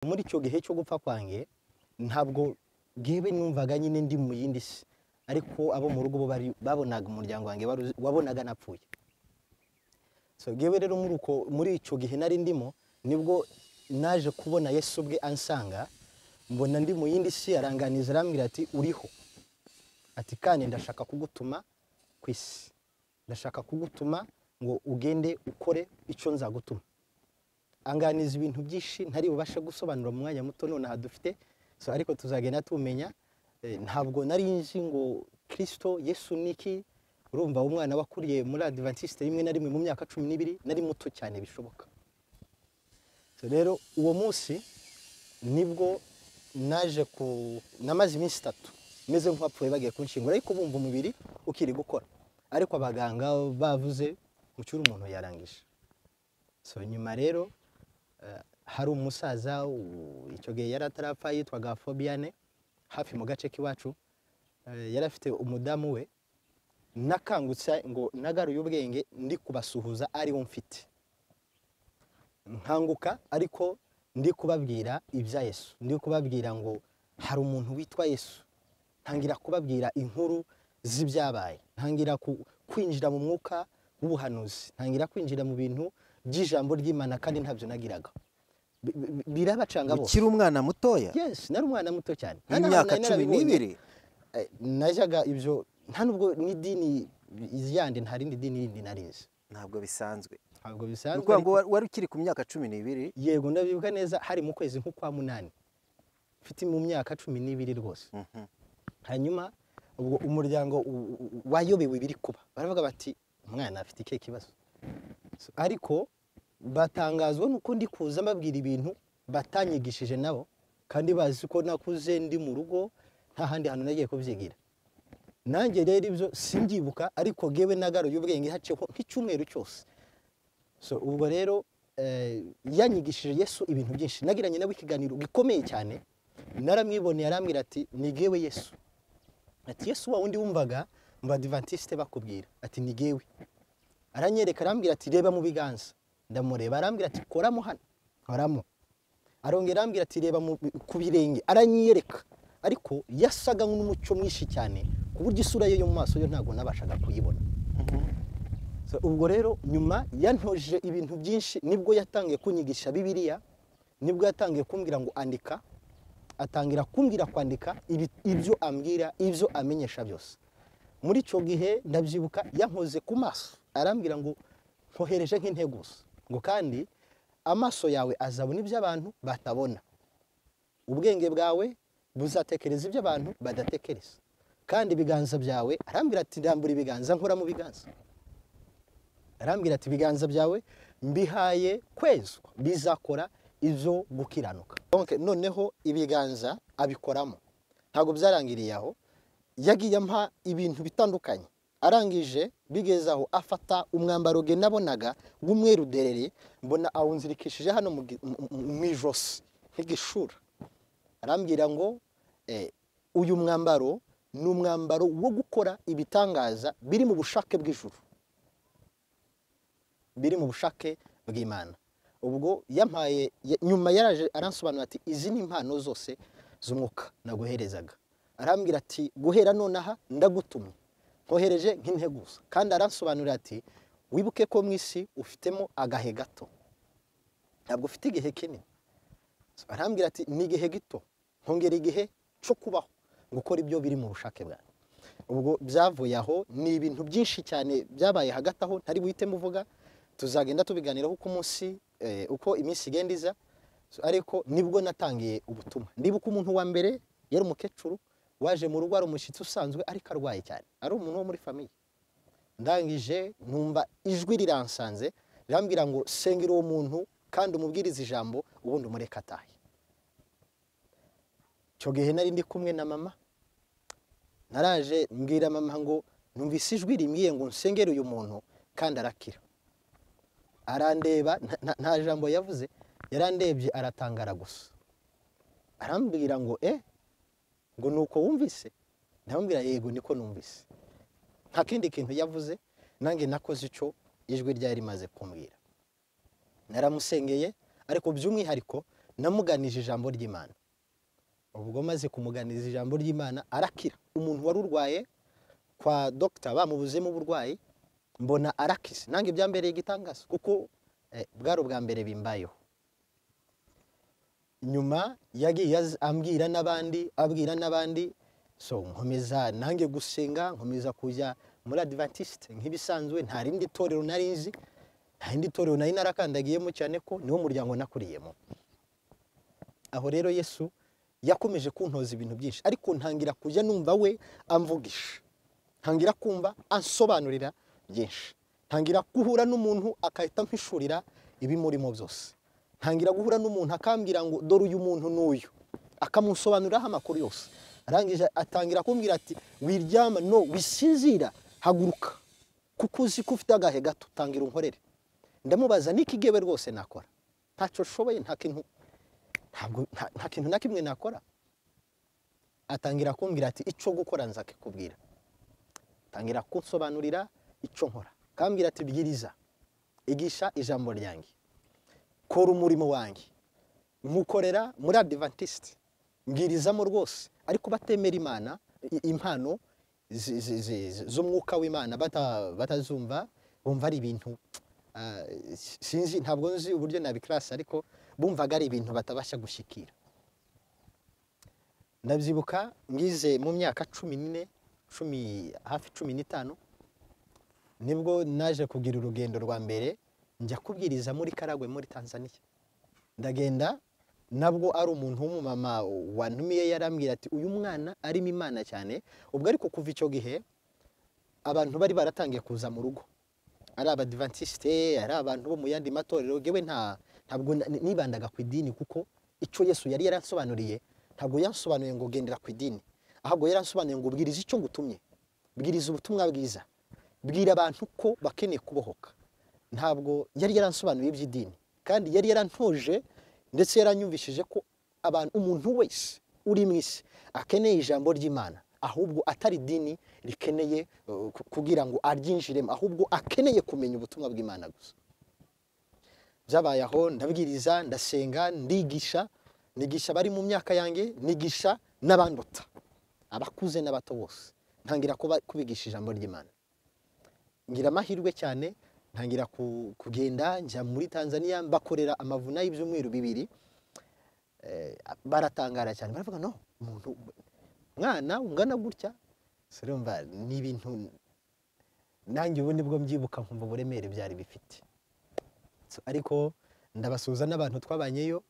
muri icyo gihe cyo gupfa kwanjye ntabwo ngewe numvaga nyine ndi mu yindi si ariko abo mu rugo bo bari- babonaga umuryango wanjye waru- wabonaga napfuye so ngewe rero muri uko muri icyo gihe nari ndimo nibwo naje kubona yesu ubwe ansanga mbona ndi mu yindi si aranganiza arambwira ati uriho ati kandi ndashaka kugutuma ku isi ndashaka kugutuma ngo ugende ukore icyo nzagutuma anganiza ibintu byinshi ntari bubashe gusobanura mu mwanya muto nonaha dufite so ariko tuzagenda tumenya Eh, ntabwo nari nzi ngo kirisito yesu ni iki urumva umwana wakuriye muri adivantisite rimwe na rimwe mu myaka cumi n'ibiri nari muto cyane bishoboka So rero uwo munsi nibwo naje ku namaze iminsi itatu meze nk'uwapfuye bagiye kunshingura ariko bumva umubiri ukiri gukora ariko abaganga bavuze mu cyuri umuntu yarangije so nyuma rero eh, hari umusaza u- icyo gihe yari atarapfa yitwaga fobiyane hafi mu gace k'iwacu eh, yari afite umudamu we nakangutse ngo nagaruye ubwenge ndi kubasuhuza ariwo mfite nkanguka ariko ndi kubabwira ibya yesu ndi kubabwira ngo hari umuntu witwa yesu ntangira kubabwira inkuru z'ibyabaye ntangira ku- kwinjira mu mwuka w'ubuhanuzi ntangira kwinjira mu bintu by'ijambo ry'imana kandi ntabyo nagiraga Bi- bi- birabacanga bose ukiri umwana mutoya yes nari umwana muto cyane Nta n'ahantu w'imyaka nari cumi narabibonye. n'ibiri Eh, najyaga ibyo nta n'ubwo n'idini yandi nta rindi dini rindi narizi ntabwo bisanzwe ntabwo ni bisanzwe ukuvuga ngo ariko- wa- wari ukiri ku myaka cumi n'ibiri yego ndabibuka neza hari mu kwezi nk'ukwa munani mfite mu myaka cumi n'ibiri rwose Mhm. hanyuma ubwo umuryango u- u- u- wayobewe ibiri kuba baravuga bati umwana afite ikihe kibazo So, ariko batangazwa nuko ndi kuza mbabwira ibintu batanyigishije nabo kandi bazi ko nakuze ndi mu rugo nta handi hantu nagiye kubyigira nanjye rero ibyo simbyibuka ariko ngewe nagaruye ubwenge haciyeho nk'icyumweru cyose so ubwo rero eh, yanyigishije yesu ibintu byinshi nagiranye nawe ikiganiro gikomeye cyane naramwiboneye arambwira ati ni ngewe yesu ati yesu wa wundi wumvaga mu badivantisite bakubwira ati ni ngewe aranyereka arambwira ati reba mu biganza ndamureba arambwira ati koramo hano nkoramo arongera arambwira ati reba mu- ku birenge aranyereka ariko yasaga n'umucyo mwinshi cyane ku buryo isura ye yo mu maso yo ntabwo nabashaga kuyibona So, ubwo rero nyuma yantoje ibintu byinshi nibwo yatangiye kunyigisha bibiliya nibwo yatangiye kumbwira ngo andika atangira kumbwira kwandika ibi- ibyo ambwira ibyo amenyesha byose muri icyo gihe ndabyibuka yankoze ku maso arambwira ngo nkohereje nk'intego gusa ngo kandi amaso yawe azabona ibyo abantu batabona ubwenge bwawe buzatekereza ibyo abantu badatekereza kandi ibiganza byawe arambwira ati ndambura ibiganza nkora mu biganza arambwira ati ibiganza byawe mbihaye kwezwa bizakora izo gukiranuka Donc, noneho ibiganza abikoramo ntabwo byarangiriye aho yagiye ampa ibintu bitandukanye arangije bigeze aho afata umwambaro ge nabonaga w'umweru derere mbona awunzirikishije hano mu gi- mu- mu- mu ijosi nk'igishura arambwira ngo eh, uyu mwambaro ni umwambaro wo gukora ibitangaza biri mu bushake bw'ijuru biri mu bushake bw'imana ubwo yampaye ya- nyuma yaraje aransobanura ati izi ni impano zose z'umwuka naguherezaga arambwira ati guhera nonaha ndagutumye nkohereje nk'integuza kandi aransobanurira ati wibuke ko mu isi ufitemo agahe gato ntabwo ufite igihe kinini So, arambwira ati ni igihe gito nkongera igihe cyo kubaho gukora ibyo biri mu bushake bwawe ubwo byavuye aho ni ibintu byinshi cyane byabaye hagati aho ntari buhite muvuga tuzagenda tubiganiraho uko umunsi eh, uko iminsi igenda iza So, ariko nibwo natangiye ubutumwa ndibuka umuntu wa mbere yari umukecuru waje mu rugo ari umushyitsi usanzwe ariko arwaye cyane ari umuntu wo muri famiye ndangije numva ijwi riransanze rirambwira ngo sengera uwo muntu kandi umubwirize ijambo ubundi umureke atahe icyo gihe nari ndi kumwe na mama naraje mbwira mama ngo numvise ijwi rimbwiye ngo nsengere uyu muntu kandi arakira arandeba nta- nta- nta jambo yavuze yarandebye aratangara gusa arambwira ngo eh ngo ni uko wumvise ndamubwira yego niko numvise nta kindi kintu yavuze nanjye nakoze icyo ijwi ryari rimaze kumbwira naramusengeye ariko by'umwihariko namuganije ijambo ry'imana ubwo maze kumuganiza ijambo ry'imana arakira umuntu wari urwaye kwa dogita bamubuzemo uburwayi mbona arakize nange byambereye igitangaza kuko eh, bwari ubwa mbere bimbayeho nyuma yagiye az- ambwira n'abandi abwira n'abandi so nkomeza nange gusenga nkomeza kujya muri adivantisite nk'ibisanzwe nta rindi torero nari nzi nta rindi torero nari narakandagiyemo cyane ko niwo muryango nakuriyemo aho rero yesu yakomeje kuntoza ibintu byinshi ariko ntangira kujya numva we amvugisha ntangira kumva ansobanurira byinshi ntangira guhura n'umuntu agahita ampishurira ibimurimo byose ntangira guhura n'umuntu akambwira ngo dore uyu muntu n'uyu akamusobanuriraho amakuru yose arangije atangira kumbwira ati wiryama no wisinzira haguruka kuko uzi ko ufite agahe gato tangira unkorere ndamubaza n'ikigewe rwose nakora ntacyo nshoboye nta kintu ntabwo nta- nta kintu na kimwe nakora atangira kumbwira ati icyo gukora nzakikubwira atangira kunsobanurira icyo nkora akambwira ati bwiriza igisha ijambo ryanjye kora umurimo wanjye mukorera muri adivantisite mbwirizamo rwose ariko batemera imana i- impano zi- zi- zi- zi- z'umwuka w'imana bata- batazumva bumva ari ibintu ah, sinzi ntabwo nzi uburyo nabikirasa ariko bumvaga ari ibintu batabasha gushyikira ndabyibuka ngize mu myaka cumi n'ine cumi hafi cumi n'itanu nibwo naje kugira urugendo rwa mbere njya kubwiriza muri karagwe muri tanzania ndagenda nabwo ari umuntu w'umumama wantumiye yarambwira ati uyu mwana arimo imana cyane ubwo ariko kuva icyo gihe abantu bari baratangiye kuza mu rugo ari abadivantisite ari abantu bo mu yandi matorero yewe nta ntabwo na- nibandaga ku idini kuko icyo yesu yari yaransobanuriye ntabwo yansobanuye ngo gendera ku idini ahubwo yaransobanuye ngo bwiriza icyo ngutumye bwiriza ubutumwa bwiza bwira abantu ko bakeneye kubohoka ntabwo yari yaransobanuye iby'idini kandi yari yarantoje ndetse yaranyumvishije ko abantu umuntu wese uri mu isi akeneye ijambo ry'imana ahubwo atari idini rikeneye uh, ku- kugira ngo aryinjiremo ahubwo akeneye kumenya ubutumwa bw'imana gusa byabaye aho ndabwiriza ndasenga ndigisha nigisha abari mu myaka yanjye nigisha n'abanduta abakuze n'abato bose ntangira kuba- kubigisha ijambo ry'imana ngira amahirwe cyane ntangira ku- kugenda njya muri tanzania mbakorera amavuna y'ibyumweru bibiri Eh, baratangara cyane baravuga no umuntu mwana ungana gutya Se urumva ni ibintu nanjye ubu nibwo mbyibuka nkumva uburemere byari bifite So, ariko ndabasuhuza n'abantu twabanyeyo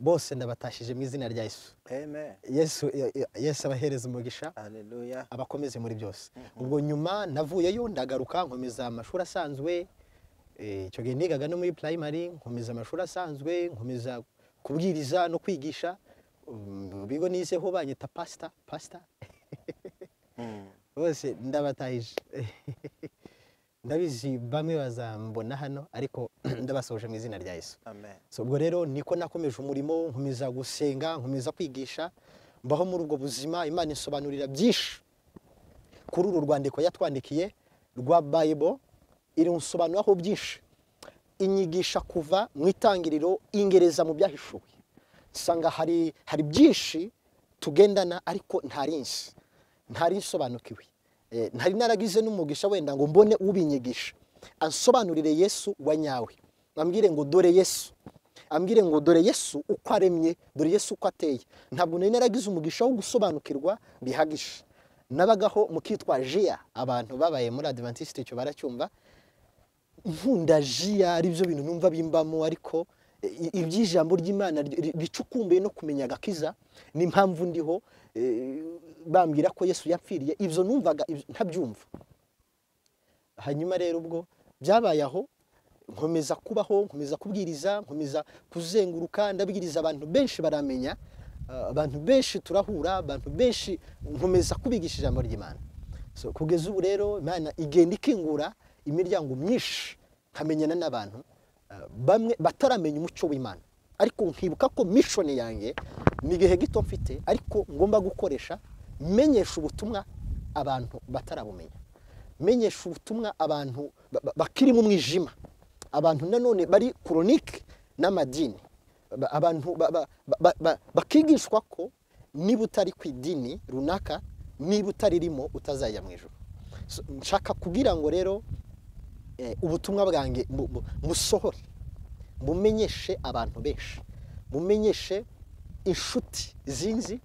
bose ndabatashije mu izina rya yesu amen yesu yesu abahereza umugisha haleluya abakomeze muri byose ubwo nyuma navuyeyo ndagaruka nkomeza amashuri asanzwe eh, icyo gihe nigaga no muri primary nkomeza amashuri asanzwe nkomeza kubwiriza no kwigisha Um, bigo nizeho banyita pasita pasita Mm. bose ndabatahije ndabizi bamwe bazambona hano ariko ndabasoje mu izina rya yesu amen So, ubwo rero niko nakomeje umurimo nkomeza gusenga nkomeza kwigisha mbaho muri ubwo buzima imana isobanurira byinshi kuri uru rwandiko yatwandikiye rwa bible irunsobanuraho byinshi inyigisha kuva mu itangiriro ingereza mu byahishuwe usanga hari hari byinshi tugendana ariko ntari nzi ntari nsobanukiwe Eh, ntari naragize n'umugisha wenda ngo mbone ubinyigisha ansobanurire yesu wa nyawe ambwire ngo dore yesu ambwire ngo dore yesu uko aremye dore yesu uko ateye ntabwo nari naragize umugisha wo gusobanukirwa bihagije nabagaho mu kitwa jiya abantu babaye muri adventiste icyo baracyumva nkunda jiya ari byo bintu numva bimbamo ariko i- i- iby'ijambo ry'imana ri- ri- ricukumbuye no kumenya agakiza n'impamvu ndiho eh, bambwira ko yesu yapfiriye ibyo numvaga ibyo- ntabyumva hanyuma rero ubwo byabaye aho nkomeza kubaho nkomeza kubwiriza nkomeza kuzenguruka ndabwiriza abantu benshi baramenya ah, abantu benshi turahura abantu benshi nkomeza kubigisha ijambo ry'imana so, kugeza ubu rero imana igenda ikingura imiryango myinshi nkamenyana n'abantu ah, bamwe bataramenya umuco w'imana ariko nkibuka ko mishoni yanjye ni igihe gito mfite ariko ngomba gukoresha menyesha ubutumwa abantu batarabumenya menyesha ubutumwa abantu ba- ba- bakiri mu mwijima abantu nanone bari koronike n'amadini ba- abantu ba- ba- ba- ba- bakigishwa ko niba utari ku idini runaka niba utaririmo utazajya mu ijoro So, nshaka kugira ngo rero eh, ubutumwa bwanjye bu- bu- busohore bumenyeshe abantu benshi bumenyeshe inshuti zinzi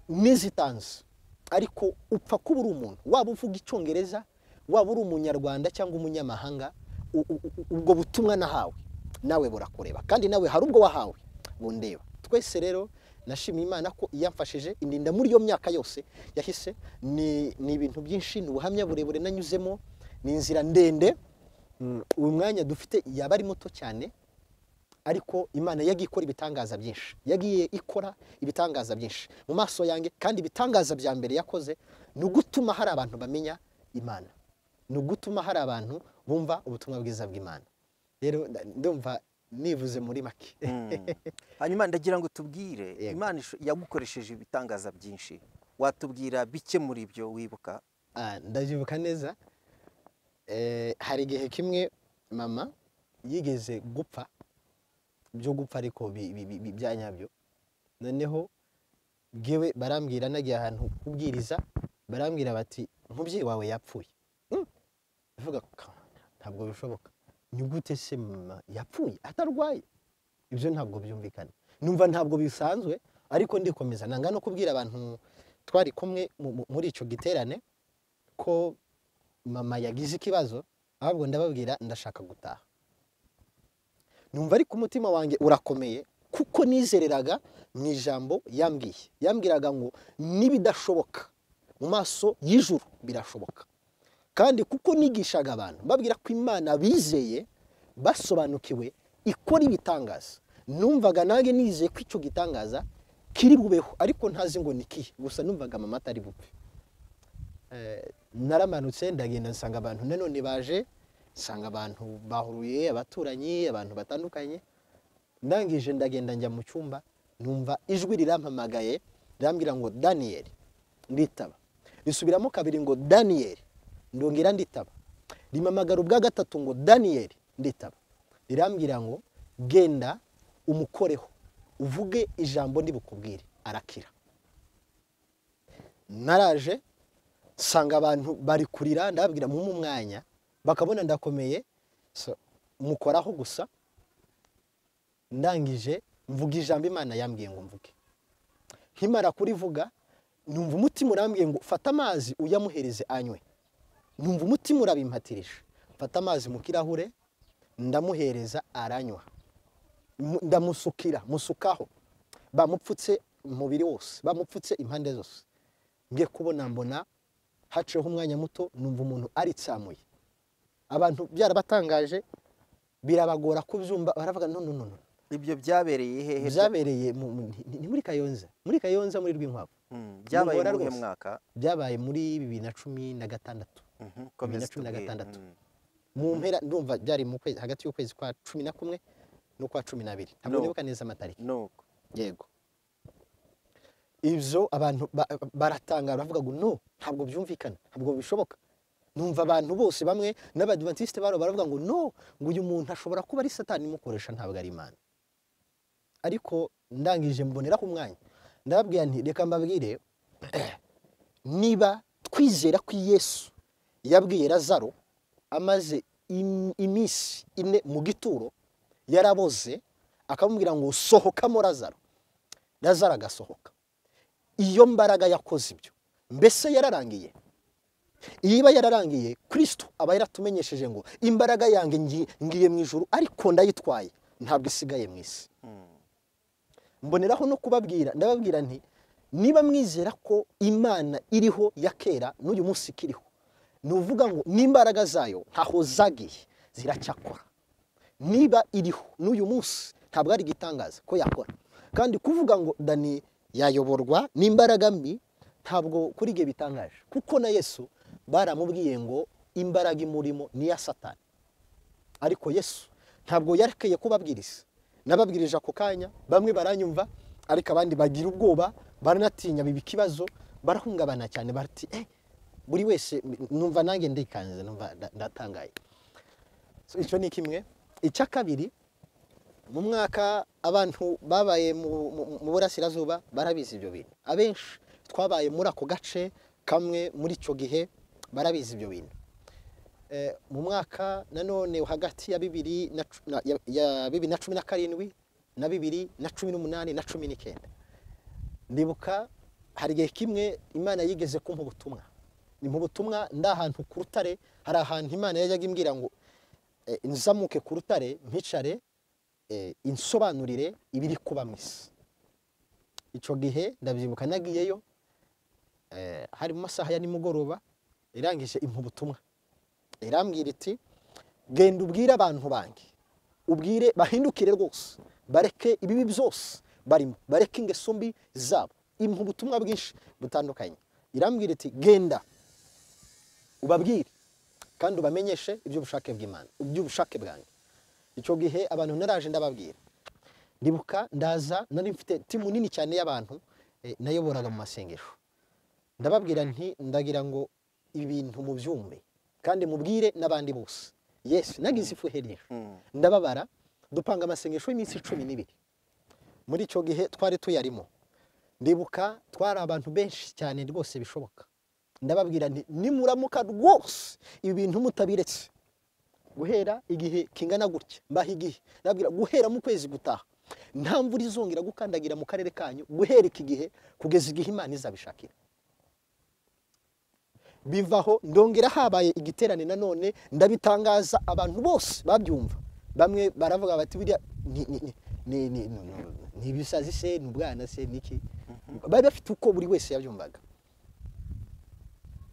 n'izitanzi ariko upfa kuba uri umuntu waba uvuga icyongereza waba uri umunyarwanda cyangwa umunyamahanga u- u- u- ubwo butumwa nahawe nawe burakureba kandi nawe hari ubwo wahawe bundeba twese rero nashimiye imana ko yamfashije indinda muri iyo myaka yose yahise ni ni ibintu byinshi ni ubuhamya burebure nanyuzemo ni inzira ndende Mm, uyu mwanya dufite yaba ari muto cyane ariko imana yagiye ikora ibitangaza byinshi yagiye ikora ibitangaza byinshi mu maso yanjye kandi ibitangaza bya mbere yakoze ni ugutuma hari abantu bamenya imana ni ugutuma hari abantu bumva ubutumwa bwiza bw'imana rero nda- ndumva nivuze muri make hanyuma ndagira ngo tubwire Yego. imana isho- yagukoresheje ibitangaza byinshi watubwira bike muri ibyo wibuka Ah, ndabyibuka neza Eh, hari igihe kimwe mama yigeze gupfa byo gupfa ariko bi- bi- bi- bi- bya nyabyo noneho bwewe barambwira nagiye ahantu kubwiriza barambwira bati umubyeyi wawe yapfuye Mm. ndavuga "Ka- ntabwo bishoboka ni gute se mama yapfuye atarwaye ibyo ntabwo byumvikana numva ntabwo bisanzwe ariko ndikomeza nanga no kubwira abantu twari kumwe mu- mu- muri icyo giterane ko mama yagize ikibazo ahubwo ndababwira ndashaka gutaha numva ariko umutima wanjye urakomeye kuko nizereraga mu ijambo yambwiye yambwiraga ngo n'ibidashoboka mu maso y'ijuru birashoboka kandi kuko nigishaga abantu babwira ko imana bizeye basobanukiwe ikora ibitangaza numvaga nanjye nizeye ko icyo gitangaza kiri bubeho ariko ntazi ngo ni kihe gusa numvaga mama atari bupfe Eh, naramanutse ndagenda nsanga abantu nanone baje nsanga abantu bahuruye abaturanyi abantu batandukanye ndangije ndagenda njya mu cyumba numva ijwi rirampamagaye rirambwira ngo daniyeli nditaba risubiramo kabiri ngo daniyeli ndongera nditaba rimamagara ubwa gatatu ngo daniyeli nditaba rirambwira ngo genda umukoreho uvuge ijambo ndibukubwire arakira naraje nsanga abantu bari kurira ndababwira mu mwanya bakabona ndakomeye so, mukoraho gusa ndangije mvuga ijambo imana yambwiye ngo mvuge nkimara kurivuga numva umutima urambwiye ngo fata amazi uyamuhereze anywe numva umutima urabimpatirije mfata amazi mu kirahure ndamuhereza aranywa Mu- ndamusukira musukaho bamupfutse umubiri wose bamupfutse impande zose ngiye kubona mbona haciyeho umwanya muto numva umuntu aritsamuye abantu byarabatangaje birabagora kubyumva baravuga no no no no ibyo byabereye hehe byabereye mu- mu- ni- ni muri kayonza muri kayonza muri rwinkwavu Mm, byabaye Bihora mu uhe rwose. mwaka byabaye muri bibiri na cumi na gatandatu Mhm, Bibiri na komeza cumi na tubwire. gatandatu. Mm. mu mpera ndumva byari mu kwezi hagati y'ukwezi kwa cumi na kumwe n'ukwa cumi n'abiri ntabwo No. nibuka neza amatariki nuko yego ibyo abantu ba- baratangara bavuga ngo no ntabwo byumvikana ntabwo bishoboka numva abantu bose bamwe n'abadivantisite baro baravuga ngo no ngo uyu muntu ashobora kuba ari satani imukoresha ntabwo ari imana ariko ndangije mboneraho umwanya ndababwira nti reka mbabwire niba twizera ko yesu yabwiye lazaro amaze im- iminsi ine mu gituro yaraboze akamubwira ngo sohokamo lazaro lazaro agasohoka iyo mbaraga yakoze ibyo mbese yararangiye iba yararangiye kirisito aba yaratumenyesheje ngo imbaraga yanjye ngi- ngiye mu ijuru ariko ndayitwaye ntabwo isigaye mu isi Mm. mboneraho no kubabwira ndababwira nti niba mwizera ko imana iriho ya kera n'uyu munsi ikiriho ni uvuga ngo n'imbaraga zayo ntaho zagiye ziracyakora niba iriho n'uyu munsi ntabwo ari igitangaza ko yakora kandi kuvuga ngo dani yayoborwa n'imbaraga mbi ntabwo kuri ibyo bitangaje kuko na yesu baramubwiye ngo imbaraga imurimo ni iya satani ariko yesu ntabwo yarekeye kubabwiriza nababwirije ako kanya bamwe baranyumva ariko abandi bagira ubwoba baranatinya biba ikibazo barahungabana cyane bati eh, buri wese numva nanjye ndikanze numva nda- ndatangaye So, icyo ni kimwe icya kabiri mu mwaka abantu babaye mu- mu mu burasirazuba barabizi ibyo bintu abenshi twabaye muri ako gace kamwe muri icyo gihe barabizi ibyo bintu Eh, mu mwaka nanone hagati ya bibiri na cu- na- ya- ya bibiri na cumi na karindwi na bibiri na cumi n'umunani na cumi n'icyenda ndibuka hari igihe kimwe imana yigeze kumpa ubutumwa ni mu butumwa ndi ahantu ku rutare hari ahantu imana yajyaga imbwira ngo eh, nzamuke ku rutare mpicare eh, insobanurire ibiri kuba mu isi icyo gihe ndabyibuka nagiyeyo eh, hari mu masaha ya nimugoroba irangije impa ubutumwa irambwira iti genda ubwire abantu banjye ubwire bahindukire rwose bareke ibibi byose barimo bareke ingeso mbi zabo impa ubutumwa bwinshi butandukanye irambwira iti genda ubabwire kandi ubamenyeshe iby'ubushake bw'imana iby'ubushake bwanjye icyo gihe abantu naraje ndababwira ndibuka ndaza nari mfite timu nini cyane y'abantu eh, nayoboraga mu masengesho ndababwira nti ndagira ngo ibintu mubyumve kandi mubwire n'abandi bose yesu nagize ifu ihebuje Mm. ndababara dupanga amasengesho y'iminsi cumi n'ibiri muri icyo gihe twari tuyarimo ndibuka twari abantu benshi cyane rwose bishoboka ndababwira nti nimuramuka rwose ibi bintu mutabiretse guhera igihe kingana gutya mbaha igihe ndababwira guhera mu kwezi gutaha nta mvura izongera gukandagira mu karere kanyu guhera iki gihe kugeza igihe imana izabishakira bivaho ndongera habaye igiterane nanone ndabitangaza abantu bose babyumva bamwe baravuga bati biriya ni- ni- ni- ni- ni- ni- ni- ni ibisazi se ni ubwana se niki bari bafite uko buri wese yabyumvaga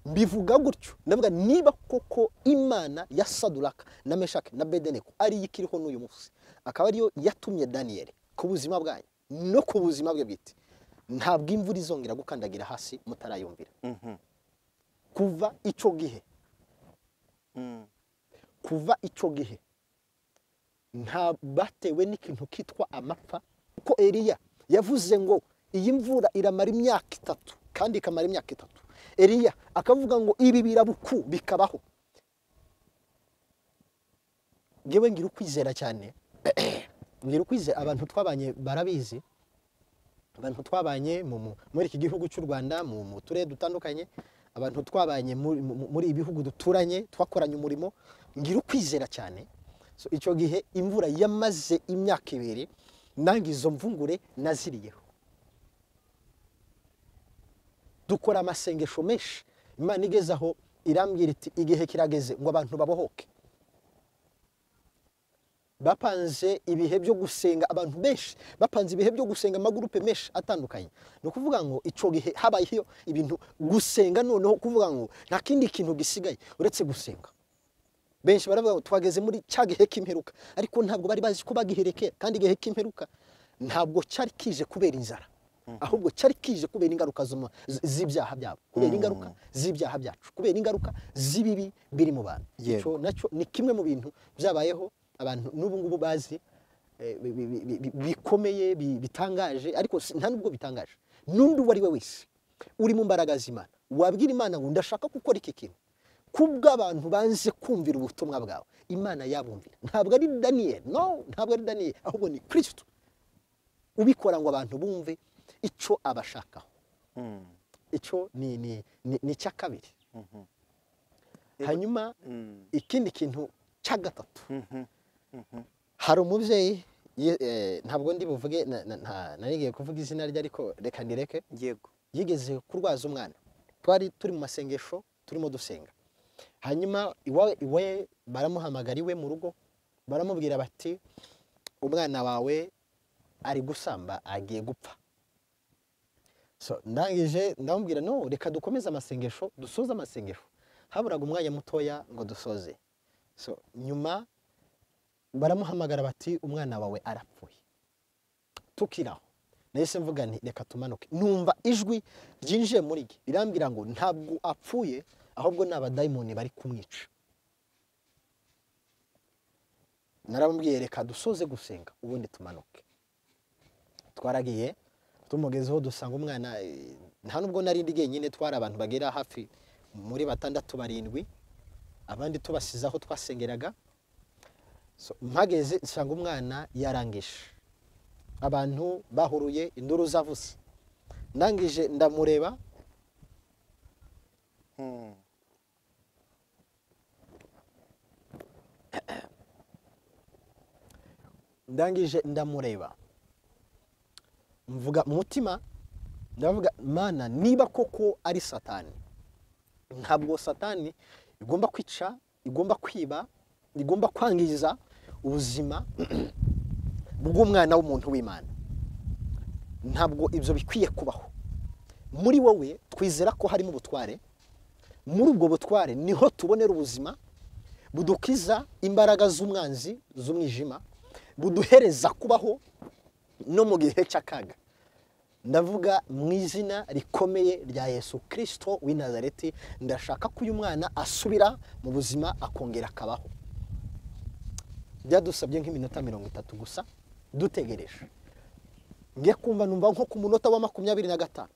mbivuga gutyo ndavuga niba koko imana ya saduraka na meshake na bedeneko ariyo ikiriho n'uyu munsi akaba ariyo yatumye daniyeli ku buzima bwanyu no ku buzima bwe bwite ntabwo imvura izongera gukandagira hasi mutarayumvira Mhm. kuva icyo gihe Mm. kuva icyo gihe nta batewe n'ikintu kitwa amapfa kuko Eliya yavuze ngo iyi mvura iramara imyaka itatu kandi ikamara imyaka itatu Eliya akavuga ngo ibi birabuku bikabaho ngewe ngira ukwizera cyane ngira ukwizera abantu twabanye barabizi abantu twabanye mu- mu- muri iki gihugu cy'u Rwanda mu mu turere dutandukanye abantu twabanye muri- mu- muri ibi bihugu duturanye twakoranye umurimo ngira ukwizera cyane So, icyo gihe imvura yamaze imyaka ibiri nange izo mvungure naziriyeho dukora amasengesho menshi imana igeze aho irambwira iti igihe kirageze ngo abantu babohoke bapanze ibihe byo gusenga abantu benshi bapanze ibihe byo gusenga amagurupe menshi atandukanye ni ukuvuga ngo icyo gihe habayeho ibintu gusenga noneho kuvuga ngo nta kindi kintu gisigaye uretse gusenga benshi baravuga ngo twageze muri cya gihe k'imperuka ariko ntabwo bari bazi ko bagiherekera kandi igihe k'imperuka ntabwo cyari kije kubera inzara ahubwo cyari kije kubera ingaruka z'uma- z- z'ibyaha byabo kubera ingaruka z'ibyaha byacu kubera ingaruka z'ibibi biri mu bantu Yego. Icyo nacyo ni kimwe mu bintu byabayeho abantu n'ubu ngubu bazi eh, bi- bi- bi- bi- bikomeye bi- bitangaje ariko si- nta nubwo bitangaje n'undi uwo ari we wese uri mu mbaraga z'imana wabwira imana ngo ndashaka gukora iki kintu kubw'abantu banze kumvira ubutumwa bwawe imana yabumvira ntabwo ari daniyeli no ntabwo ari daniyeli ahubwo ni kirisito ubikora ngo abantu bumve icyo abashakaho Mm. icyo ni ni- ni- ni icya kabiri Mhm. hanyuma Mm. ikindi kintu cya gatatu Mhm. hari umubyeyi ye- eh, ntabwo ndi buvuge na- na- nta- narigiye kuvuga izina rye ariko reka ndireke Yego. yigeze kurwaza umwana twari turi mu masengesho turimo dusenga hanyuma iwawe iwe baramuhamagara iwe mu rugo baramubwira bati umwana wawe ari gusamba agiye gupfa so ndangije ndamubwira no reka dukomeze amasengesho dusoze amasengesho haburaga umwanya mutoya ngo dusoze so nyuma baramuhamagara bati umwana wawe arapfuye tukiraho nahise mvuga nti reka tumanuke numva ijwi ryinjiye muri ge rirambwira ngo ntabwo apfuye ahubwo ni abadayimoni bari kumwica naramubwiye reka dusoze gusenga ubundi tumanuke twaragiye tumugezeho dusanga umwana eh, nta nubwo nari ndi jyenyine twari abantu bagera hafi muri batandatu barindwi abandi tubasize aho twasengeraga So, mpageze nsanga umwana yarangije abantu bahuruye induru zavuze ndangije ndamureba Hmm. ndangije ndamureba mvuga mu mutima ndavuga mana niba koko ari satani ntabwo satani igomba kwica igomba kwiba igomba kwangiza ubuzima bw'umwana w'umuntu w'imana ntabwo ibyo bikwiye kubaho muri wowe twizera ko harimo ubutware muri ubwo butware niho tubonera ubuzima budukiza imbaraga z'umwanzi z'umwijima buduhereza kubaho no mu gihe cy'akaga ndavuga mu izina rikomeye rya yesu kirisito w'i nazareti ndashaka ko uyu mwana asubira mu buzima akongera akabaho byadusabye nk'iminota mirongo itatu gusa dutegereje ngiye kumva numva nko ku munota wa makumyabiri na gatanu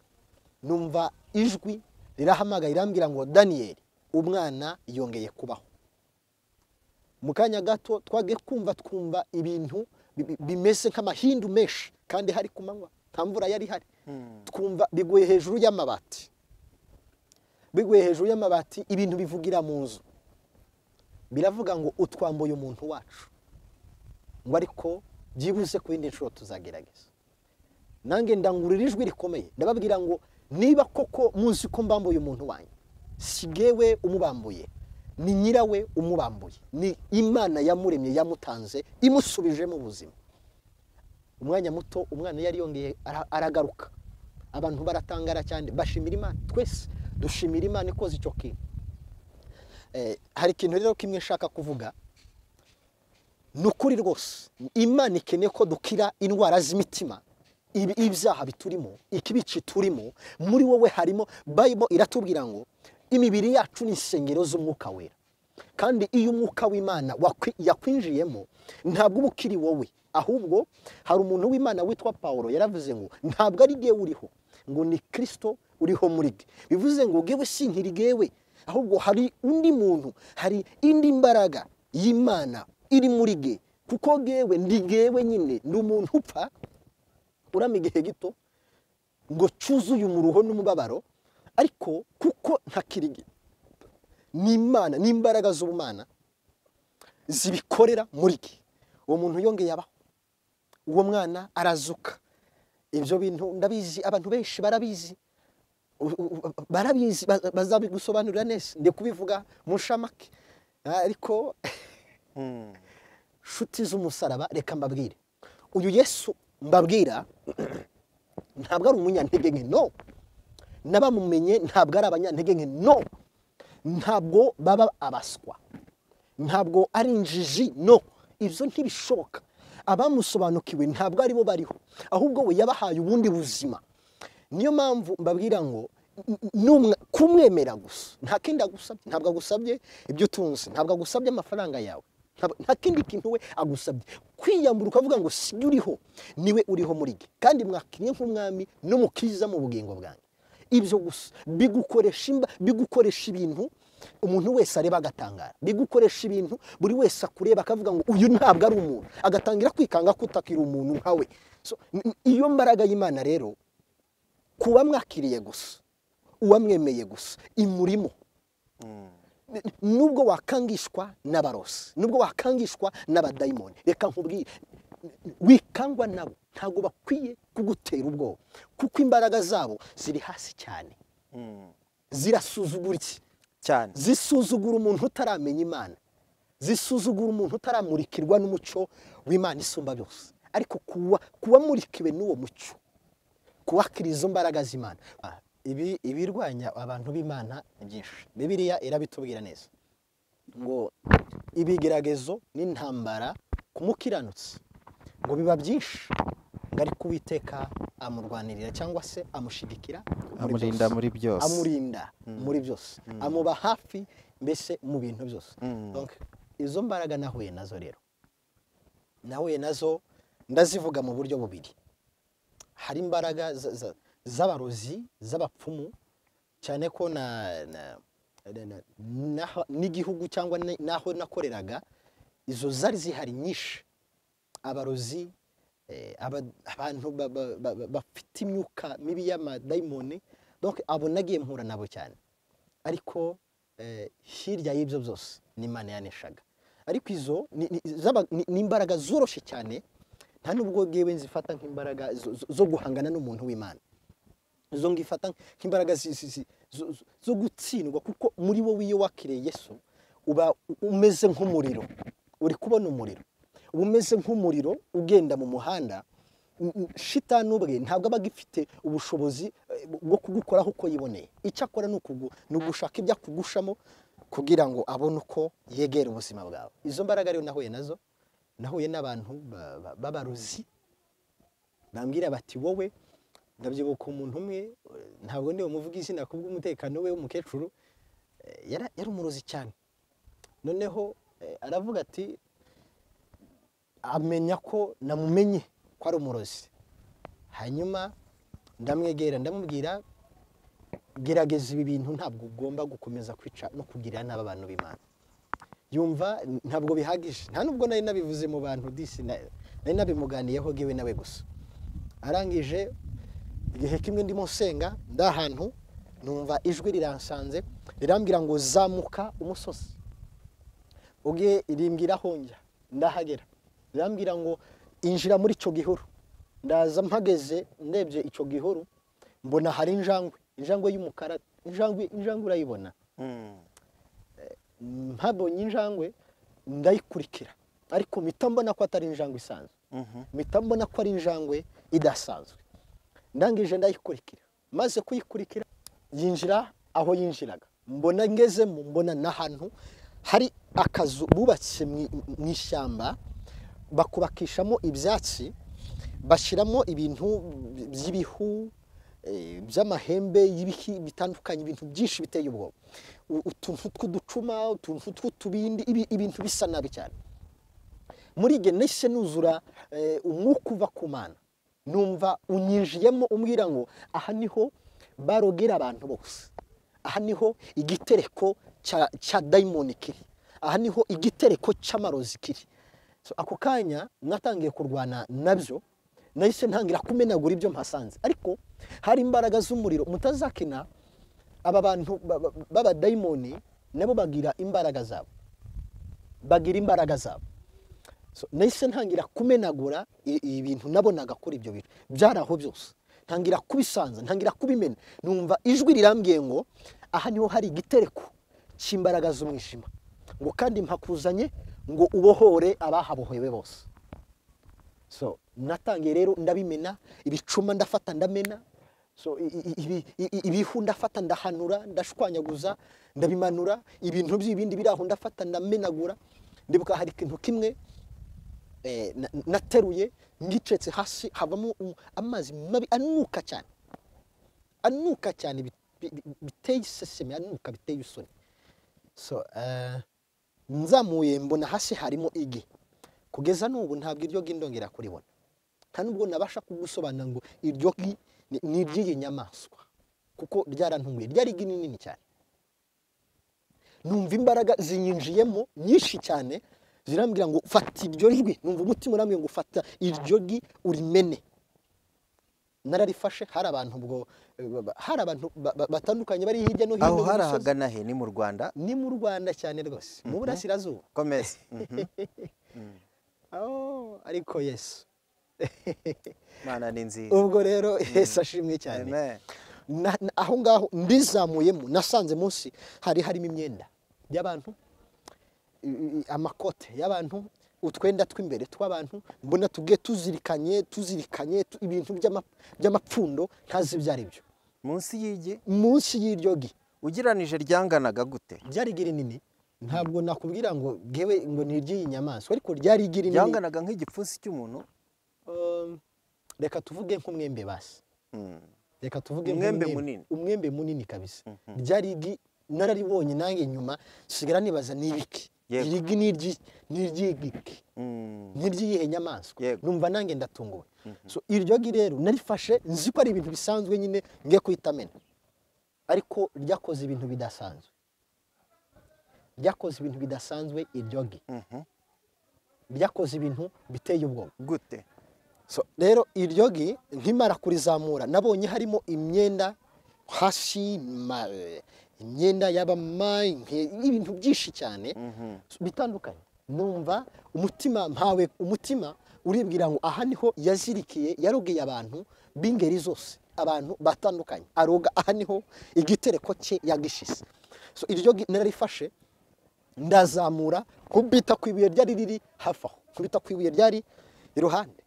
numva ijwi rirahamagaye irambwira ngo daniyeli umwana yongeye kubaho mu kanya gato twagiye kumva twumva ibintu bi- bi- bimeze nk'amahindu menshi kandi hari ku manywa nta mvura yari ihari Hmm. twumva biguye hejuru y'amabati biguye hejuru y'amabati ibintu bivugira mu nzu biravuga ngo utwambuye umuntu wacu ngo ariko byibuze ku yindi nshuro tuzagerageza nange ndangurura ijwi rikomeye ndababwira ngo niba koko muzi ko mbambuye umuntu wanyu si bwewe umubambuye ni nyirawe umubambuye ni imana yamuremye yamutanze imusubijemo ubuzima umwanya muto umwana yari yongeye ara- aragaruka abantu baratangara cyane bashimira imana twese dushimira imana ikoze icyo kintu Eh, hari ikintu rero kimwe nshaka kuvuga ni ukuri rwose imana ikeneye ko dukira indwara z'imitima ibi- ibyaha biturimo ikibici turimo muri wowe harimo bayibolo iratubwira ngo imibiri yacu ni insengero z'umwuka wera kandi iyo umwuka w'imana wakwi- yakwinjiyemo ntabwo uba ukiri wowe ahubwo hari umuntu w'imana witwa paul yaravuze ngo ntabwo ari gewe uriho ngo ni kirisito uriho muri ge bivuze ngo gewe sinkiri gewe ahubwo hari undi muntu hari indi mbaraga y'imana iri muri ge kuko gewe ndi gewe nyine ni umuntu upfa urama igihe gito ngo cyuzuye umuruho n'umubabaro ariko kuko ntakiri ge ni imana ni imbaraga z'ubumana zibikorera muri ge uwo muntu yongeye abaho uwo mwana arazuka ibyo bintu ndabizi abantu benshi barabizi U- u- u- barabizi baza- bazabigusobanurira neza ndi kubivuga mu nshamake ariko Hmm. nshuti z'umusaraba reka mbabwire uyu yesu mbabwira ntabwo ari umunyantege nke no n'abamumenye ntabwo ari abanyantege nke no ntabwo baba abaswa ntabwo ari injiji no ibyo ntibishoboka abamusobanukiwe ntabwo aribo bariho ahubwo we yabahaye ubundi buzima niyo mpamvu mbabwira ngo n- n- n'umwe- kumwemera gusa nta kindi agusabye ntabwo agusabye ibyo utunze ntabwo agusabye amafaranga yawe ntabwo- nta kindi kintu we agusabye kwiyambura ukavuga ngo si uriho niwe uriho muri ge kandi mwakinnye nk'umwami n'umukiza mu bugingo bwanjye ibyo gusa bigukoresha imba bigukoresha ibintu umuntu wese areba agatangara bigukoresha ibintu buri wese akureba akavuga ngo uyu ntabwo ari umuntu agatangira kwikanga ko utakiri umuntu nkawe So, n- n- iyo mbaraga y'imana rero kuba mwakiriye gusa uwamwemeye gusa imurimo Hmm. N- n- nubwo wakangishwa n'abarosi nubwo wakangishwa n'abadayimoni reka nkubwire n- n- wikangwa nabo ntabwo bakwiye kugutera ubwoba kuko imbaraga zabo ziri hasi cyane Hmm. zirasuzugura iki cyane zisuzugura umuntu utaramenya imana zisuzugura umuntu utaramurikirwa n'umucyo w'imana isumba byose ariko kuba kuwamurikiwe n'uwo mucyo kuwakira izo mbaraga z'imana Ah, ibi ibirwanya abantu b'imana ni byinshi bibiliya irabitubwira neza ngo ibigeragezo n'intambara ku mukiranutsi ngo biba byinshi ngo ariko uwiteka amurwanirira cyangwa se amushigikira muri amurinda byose muri byose amurinda muri byose amuba hafi mbese mu bintu byose Mm. Donc, izo mbaraga nahuye nazo rero nahuye nazo ndazivuga mu buryo bubiri hari imbaraga za- za- z'abarozi z'abapfumu cyane ko na, na, na, na, n'aho- n'igihugu cyangwa ni- n'aho nakoreraga izo zari zihari nyinshi abarozi eh, aba- abantu ba- ba- ba- ba- bafite imyuka mibi y'amadayimoni donc abo nagiye mpura nabo cyane ariko eh, hirya y'ibyo byose ni imana yaneshaga ariko izo ni- ni- z'aba- ni ni imbaraga zoroshye cyane nta n'ubwo bwewe nzifata nk'imbaraga zo- zo- zo guhangana n'umuntu w'imana izo ngifata nk'imbaraga zi- zi- zi- zo- zo- zo gutsindwa kuko muri wowe iyo wakiriye yesu uba u- umeze nk'umuriro uri kubona umuriro uba umeze nk'umuriro ugenda mu muhanda N- n- shitani ubwe ntabwo aba agifite ubushobozi eh, bwo kugukoraho uko yiboneye icyo akora ni ukugu- ni ugushaka ibyo akugushamo kugira ngo abone uko yegera ubuzima bwawe izo mbaraga rero nahuye nazo nahuye n'abantu ba- ba- b'abarozi bambwira bati wowe ndabyibuka umuntu umwe eh, ntabwo ndi bumuvuge izina kubw'umutekano we w'umukecuru eh, yara- yari umurozi cyane noneho eh, aravuga ati amenya ko namumenye ko ari umurozi hanyuma ndamwegera ndamubwira gerageza ibi bintu ntabwo ugomba gukomeza kwica no kugirira nabi abantu b'imana yumva ntabwo bihagije nta nubwo nari nabivuze mu bantu disi na- nari nabimuganiyeho ngewe nawe gusa arangije igihe kimwe ndimo nsenga ndi ahantu numva ijwi riransanze rirambwira ngo zamuka umusozi ubwe rimbwiraho njya ndahagera rirambwira ngo injira muri icyo gihuru ndaza mpageze ndebye icyo gihuru mbona hari injangwe injangwe y'umukara injangwe injangwe urayibona Mm. ntabonye injangwe ndayikurikira ariko mpita mbona ko atari injangwe isanzwe Mhm. mpita mbona ko ari injangwe idasanzwe ndangije ndayikurikira maze kuyikurikira yinjira aho yinjiraga mbona ngezemo mbona n'ahantu hari akazu bubatse mu- mu ishyamba bakubakishamo ibyatsi bashyiramo ibintu by'ibihu eh, by'amahembe y'ibiki bitandukanye ibintu byinshi biteye ubwoba U- utuntu tw'uducuma utuntu tw'utubindi ibi- ibintu bisa nabi cyane muri igihe nahise nuzura eh, umwuka uva ku mana numva unyinjiyemo umbwira ngo aha niho barogera abantu bose aha niho igitereko cya- cya dayimoni kiri aha niho igitereko cy'amarozi kiri So, ako kanya natangiye kurwana nabyo nahise ntangira kumenagura ibyo mpasanze ariko hari imbaraga z'umuriro mutazakina aba bantu ba- ba- b'abadayimoni nabo bagira imbaraga zabo bagira imbaraga zabo So, nahise ntangira kumenagura i- ibintu nabonaga kuri ibyo bintu byari aho byose ntangira kubisanza ntangira kubimena numva ijwi rirambwiye ngo aha niho hari igitereko cy'imbaraga z'umwijima ngo kandi mpakuzanye ngo ubohore abahabohewe bose so natangiye rero ndabimena ibicuma ndafata ndamena so i- i- ibi- i- i- ibihu ndafata ndahanura ndashwanyaguza ndabimanura ibintu by'ibindi biri aho ndafata ndamenagura ndibuka hari ikintu kimwe eh, na- nateruye ngicetse hasi havamo u- amazi mabi anuka cyane anuka cyane bi- bi- bi- biteye iseseme anuka biteye isoni so eh, nzamuye mbona hasi harimo igi kugeza n'ubu ntabwo iryo gi ndongera kuribona nta n'ubwo nabasha kugusobanura ngo iryo gi ni- ni iry'iyi nyamaswa kuko ryarantunguye ryari igi ni nini cyane numva imbaraga zinyinjiyemo nyinshi cyane zirambwira ngo fata iryo jwi numva umutima urambwira ngo fata iryo gi urimene nararifashe hari abantu ubwo hari abantu ba- ba- batandukanye bari hirya no hino aho mu hari misozi. ahagana he ni mu rwanda ni mu rwanda cyane rwose mu burasirazuba komeza Mhm. Oh, ariko yesu imana ni nziza ubwo rero yesu ashimwe cyane Amen. Na- na- aho ngaho ndizamuyemo nasanze munsi hari harimo imyenda y'abantu i- i- amakote y'abantu utwenda tw'imbere tw'abantu mbona tugiye tuzirikanye tuzirikanye tu- ibintu by'ama- by'amapfundo ntazi ibyo ari byo munsi y'igi munsi y'iryo gi ugereranije ryanganaga gute ryari igi rinini ntabwo nakubwira ngo ngewe ngo ni iry'iyi nyamaswa ariko ryari igi rinini ryanganaga nk'igipfunsi cy'umuntu Um, reka tuvuge nk'umwembe basi Mm. reka tuvuge Umwembe nk'umwembe. munini. umwembe munini kabisa Mhm. ryari igi nararibonye nanjye nyuma sigara nibaza ni ibiki Yego. iri gi ni iry'i- ni iry'igiki Mm. ni iry'iyihe nyamaswa Yego. numva nanjye ndatunguwe so iryo gi rero narifashe nzi ko ari ibintu bisanzwe nyine nge kuhita amena ariko ryakoze ibintu bidasanzwe ryakoze ibintu bidasanzwe iryo gi Mhm. ryakoze ibintu biteye ubwoba gute So, rero iryo gi nkimara kurizamura nabonye harimo imyenda hashi ma- imyenda y'abama inke- ibintu byinshi cyane Mhm. bitandukanye numva umutima mpawe umutima uribwira ngo aha niho yazirikiye yarogeye abantu b'ingeri zose abantu batandukanye aroga aha niho igitereko cye yagishise so, iryo gi nararifashe ndazamura kubita ku ibuye ryari riri hafi aho kubita ku ibuye ryari iruhande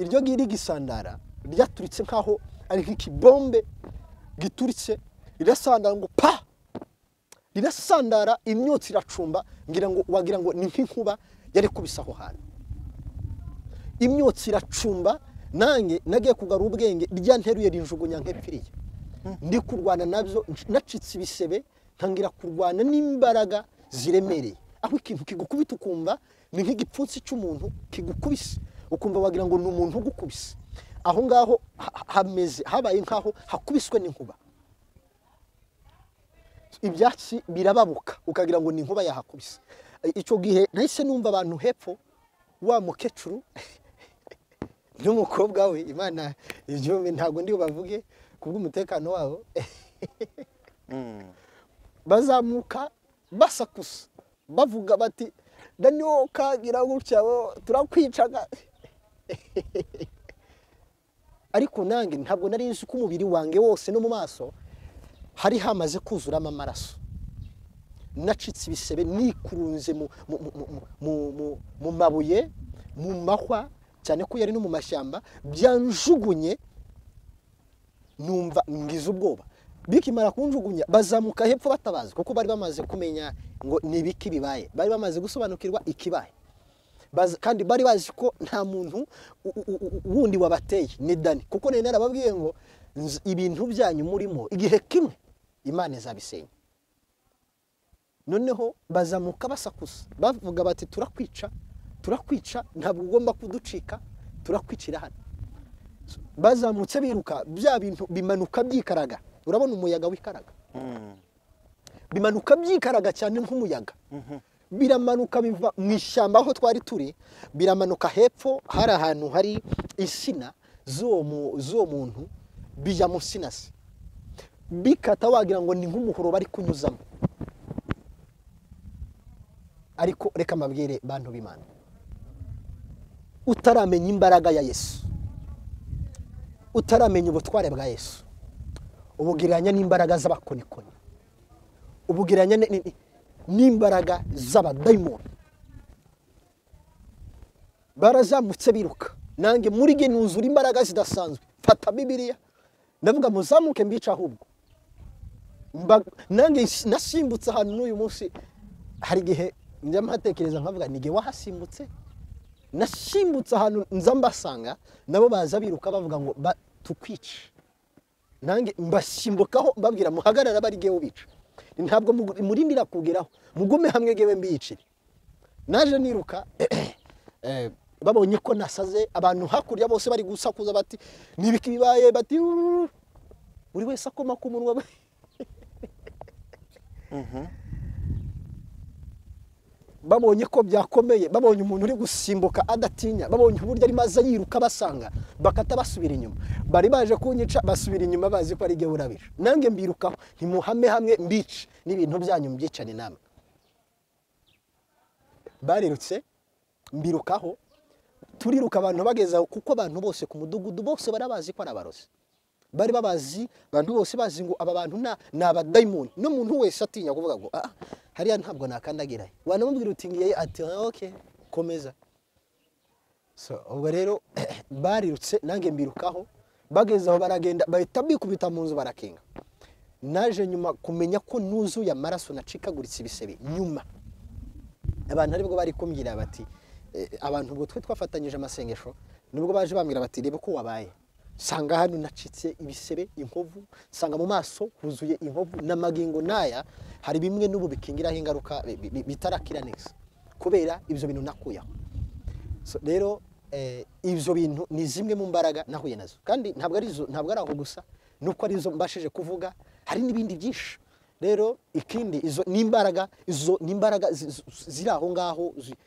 iryo ngiri gisandara ryaturitse nk'aho ari nk'ikibombe gituritse rirasandara ngo pa rirasandara imyotsi iracumba ngira ngo wagira ngo ni nk'inkuba yari kubise aho hantu imyotsi iracumba nanjye nagiye kugarura ubwenge ryanteruye rinjugunya nk'epfiriye ndi kurwana nabyo nacitse ibisebe ntangira kurwana n'imbaraga ziremereye aho ikintu kigukubita ukumva ni nk'igipfunsi cy'umuntu kigukubise ukumva wagira ngo ni umuntu ugukubise aho ngaho ha- ha- hameze habaye nk'aho hakubiswe n'inkuba ibyatsi birababuka ukagira ngo ni inkuba yahakubise icyo gihe nahise numva abantu hepfo wa mukecuru n'umukobwa we imana ibyumve ntabwo ndi bubavuge kubw'umutekano wabo Mm. bazamuka basakusa bavuga bati daniwo kagira gutya bo turakwicaga ariko nanjye ntabwo nari nzi ko umubiri wanjye wose no mu maso hari hamaze kuzuramo amaraso nacitse ibisebe nikurunze mu, mu, mu, mu, mu, mu, mu mabuye mu mahwa cyane ko yari no mu mashyamba byanjugunye numva ngize ubwoba bikimara kunjugunya bazamuka hepfo batabaza kuko bari bamaze kumenya ngo ni ibiki bibaye bari bamaze gusobanukirwa ikibaye Bazi- kandi bari bazi ko nta muntu u- u- u- wundi wabateye ni dani kuko nari narababwiye ngo nz- ibintu byanyu murimo igihe kimwe imana izabisenya noneho bazamuka basakuza bavuga bati turakwica turakwica ntabwo ugomba kuducika turakwicira hano bazamutse biruka bya bintu bimanuka byikaraga urabona umuyaga w'ikaraga Mm. bimanuka byikaraga cyane nk'umuyaga Mhm. biramanuka biva mu ishyamba aho twari turi biramanuka hepfo hari ahantu hari insina z'uwo mu- z'uwo muntu bijya mu nsina ze bikata wagira ngo ni nk'umuhoro bari kunyuzamo ariko reka mbabwire bantu b'imana utaramenya imbaraga ya yesu utaramenya ubutware bwa yesu ubugereranya n'imbaraga z'abakonikoni ubugereranya ni- ni- n'imbaraga z'abadayimoni barazamutse biruka nanjye muri ge nuzura imbaraga zidasanzwe mfata bibiliya ndavuga muzamuke mbica ahubwo Mba- nanjye s- nasimbutse ahantu n'uyu munsi hari igihe njya mpatekereza nkavuga ni jye wahasimbutse nasimbutse ahantu nza mbasanga nabo baza biruka bavuga ngo ba- tukwice nanjye mbasimbukaho mbabwira muhagarara bari gewe ubica ntabwo mugu- murindira kugeraho mugume hamwe gewe mbiyicire naje niruka eh, babonye ko nasaze abantu hakurya bose bari gusakuza bati nibiki bibaye bati "Ururu." buri wese akoma ku munwa we. Mhm. babonye ko byakomeye babonye umuntu uri gusimbuka adatinya babonye uburyo arimo aza yiruka basanga bakata basubira inyuma bari baje kunyica basubira inyuma bazi ko ari gewe urabije nanjye mbirukaho ntimuhame hamwe mbice n'ibintu byanyu mbyicane namwe barirutse mbirukaho turiruka abantu bageza kuko abantu bose ku mudugudu bose barabazi ko ari abarozi bari babazi abantu bose bazi ngo aba bantu na- ni abadayimoni n'umuntu wese atinya kuvuga ngo ah hariya ntabwo nakandagirayo wanamubwira uti ngiye ati "Ah, ok komeza so ubwo rero barirutse nanjye mbirukaho bageze aho baragenda bahita bikubita mu nzu barakinga naje nyuma kumenya ko nuzuye amaraso nacikaguritse ibisebe nyuma abantu aribwo bari kumbwira bati eh, abantu ubwo twe twafatanyije amasengesho nibwo baje bambwira bati reba uko wabaye nsanga hano nacitse ibisebe inkovu nsanga mu maso huzuye inkovu n'amagingo n'aya hari bimwe n'ubu bikingiraho ingaruka bi- bi- bitarakira neza kubera ibyo bintu nakuyeho So, rero eh, ibyo bintu ni zimwe mu mbaraga nahuye nazo kandi ntabwo ari zo- ntabwo ari aho gusa nuko ari zo mbashije kuvuga hari n'ibindi byinshi rero ikindi izo ni imbaraga izo ni imbaraga zi- zi- ziri aho ngaho zi-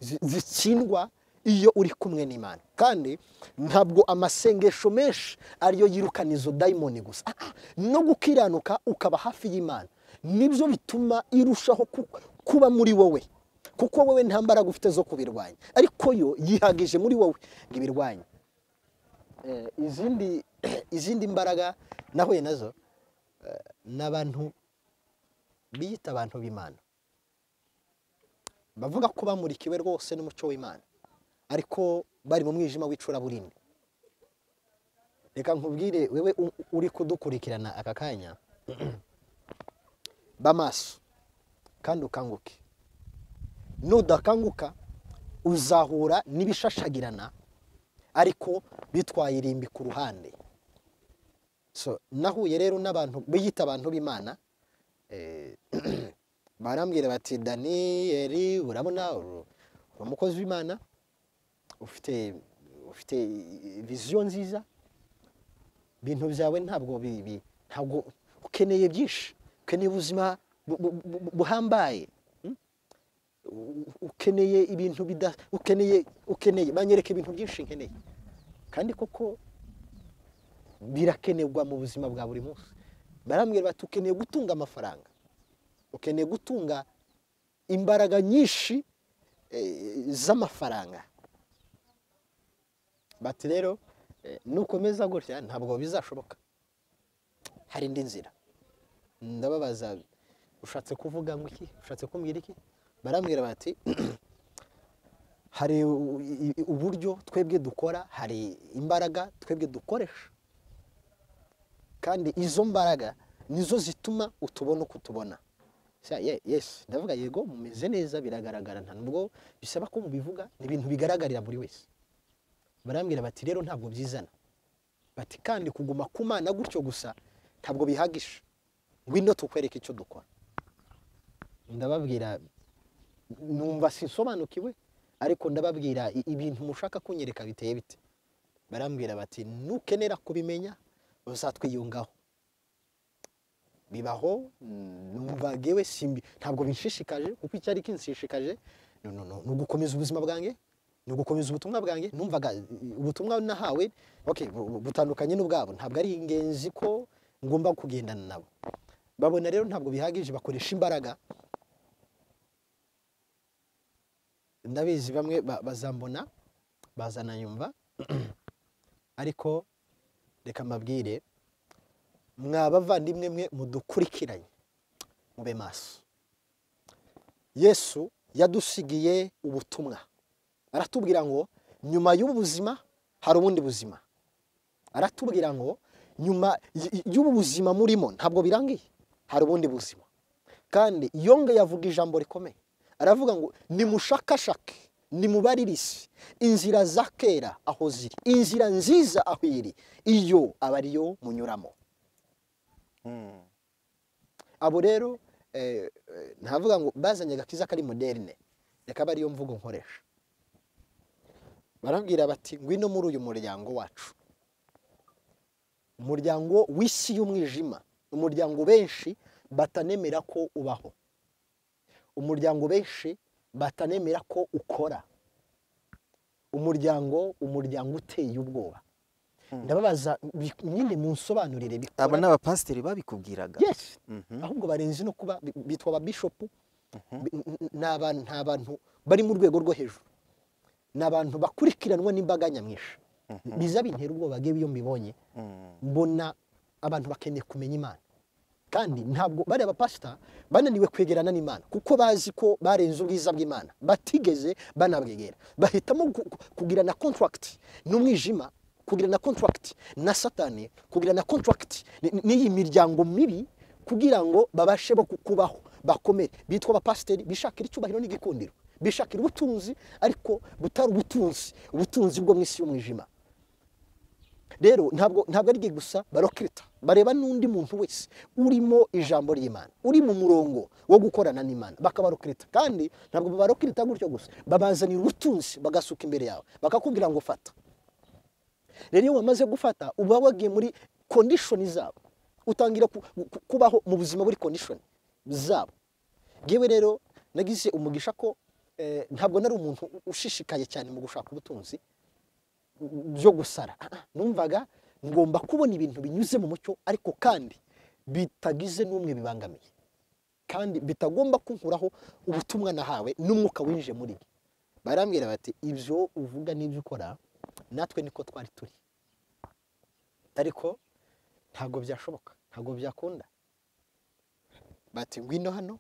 zi- zitsindwa iyo uri kumwe n'imana kandi ntabwo amasengesho menshi ariyo yirukana izo dayimoni gusa Ah, ah, no gukiranuka ukaba hafi y'imana nibyo bituma irushaho ku- kuba muri wowe kuko wowe nta mbaraga ufite zo kubirwanya ariko yo yihagije muri wowe ngo ibirwanye Eh, izindi izindi mbaraga nahuye nazo eh, n'abantu biyita abantu b'imana bavuga ko bamurikiwe rwose n'umuco w'imana ariko bari mu mwijima w'icuraburindi reka nkubwire wewe u- uri kudukurikirana aka kanya b'amaso kandi ukanguke nudakanguka uzahura n'ibishashagirana ariko bitwaye irimbi ku ruhande so nahuye rero n'abantu biyita abantu b'imana eh, barambwira bati daniyeli urabona uri uri umukozi w'imana ufite ufite viziyo nziza ibintu byawe ntabwo bi- bi- ntabwo ukeneye byinshi ukeneye ubuzima bu- bu- bu- buhambaye mm? U- ukeneye ibintu bida ukeneye ukeneye banyereka ibintu byinshi nkeneye kandi koko birakenerwa mu buzima bwa buri munsi barambwira bati ukeneye gutunga amafaranga ukeneye gutunga imbaraga nyinshi eh, z'amafaranga bati rero eh, nukomeza gutya ntabwo bizashoboka hari indi nzira ndababaza ushatse kuvuga ngo iki ushatse kumbwira iki barambwira bati hari u- i- uburyo twebwe dukora hari imbaraga twebwe dukoresha kandi izo mbaraga nizo zituma utubona uko utubona Sha, ye- yes ndavuga yego mumeze neza biragaragara nta nubwo bisaba ko mubivuga ni ibintu bigaragarira buri wese barambwira bati rero ntabwo byizana bati kandi kuguma ku mana gutyo gusa ntabwo bihagisha ngwino tukwereke icyo dukora ndababwira numva sinsobanukiwe ariko ndababwira i- ibintu mushaka kunyereka biteye bite barambwira bati nukenera kubimenya uzatwiyungaho bibaho mm, numva gewe simbi ntabwo binshishikaje kuko icyari kinshishikaje no, no, no, ni ugukomeza ubuzima bwanjye ni ugukomeza ubutumwa bwanjye numvaga i- i- ubutumwa nahawe okay, bu- bu- butandukanye n'ubwabo ntabwo ari ingenzi ko ngomba kugendana nabo babona rero ntabwo bihagije bakoresha imbaraga ndabizi bamwe ba- bazambona bazanayumva ariko reka mbabwire mwa bavandimwe mwe mudukurikiranye mube maso yesu yadusigiye ubutumwa aratubwira ngo nyuma y'ubu buzima hari ubundi buzima aratubwira ngo nyuma y- y- y'ubu buzima murimo ntabwo birangiye hari ubundi buzima kandi yongeye avuga ijambo rikomeye aravuga ngo nimushakashake nimubaririze inzira za kera aho ziri inzira nziza aho iri iyo aba ariyo munyuramo Mm. abo rero eh, eh, ntavuga ngo bazanye agakiza kari moderne reka aba ariyo mvugo nkoresha barambwira bati ngwino muri uyu muryango wacu umuryango w'isi y'umwijima umuryango benshi batanemera ko ubaho umuryango benshi batanemera ko ukora umuryango umuryango uteye ubwoba Mm. ndababaza bi- nyine munsobanurire bikora aba ni abapasiteri babikubwiraga yes Mhm. ahubwo barenze no kuba bi- bitwa ababishopu bi- n- n- ni abantu ni abantu bari mu rwego rwo hejuru ni abantu bakurikiranwa n'imbaga nyamwinshi biza bintera ubwoba bwewe iyo mbibonye Mm. mbona abantu bakeneye kumenya imana kandi ntabwo bariya bapasita bananiwe kwegerana n'imana kuko bazi ko barenze ubwiza bw'imana batigeze banabwegera bahitamo gu- gu- kugirana kontragiti n'umwijima kugirana kontragiti na satani kugirana kontragiti n- n'iyi miryango mibi kugira ngo babashe bo ku- kubaho bakomere bitwa abapasiteri bishakira icyubahiro n'igikundiro bishakira ubutunzi ariko butari ubutunzi ubutunzi bwo mu isi y'umwijima rero ntabwo ntabwo ari igihe gusa barokirita bareba n'undi muntu wese urimo ijambo ry'imana uri mu murongo wo gukorana n'imana bakabarokirita kandi ntabwo babarokirita gutyo gusa babazanira ubutunzi bagasuka imbere yawe bakakubwira ngo fata rero iyo wamaze gufata uba wagiye muri kondishoni zabo utangira ku- ku- kubaho mu buzima buri kondishoni zabo ngewe rero nagize umugisha ko eh, ntabwo nari umuntu ushishikaye cyane mu gushaka ubutunzi byo gusara Ah, ah, numvaga ngomba kubona ibintu binyuze mu mucyo ariko kandi bitagize n'umwe bibangamiye kandi bitagomba kunkuraho ubutumwa nahawe n'umwuka winjiye muri byo barambwira bati ibyo uvuga n'ibyo ukora natwe niko twari turi ariko ntabwo byashoboka ntabwo byakunda bati ngwino hano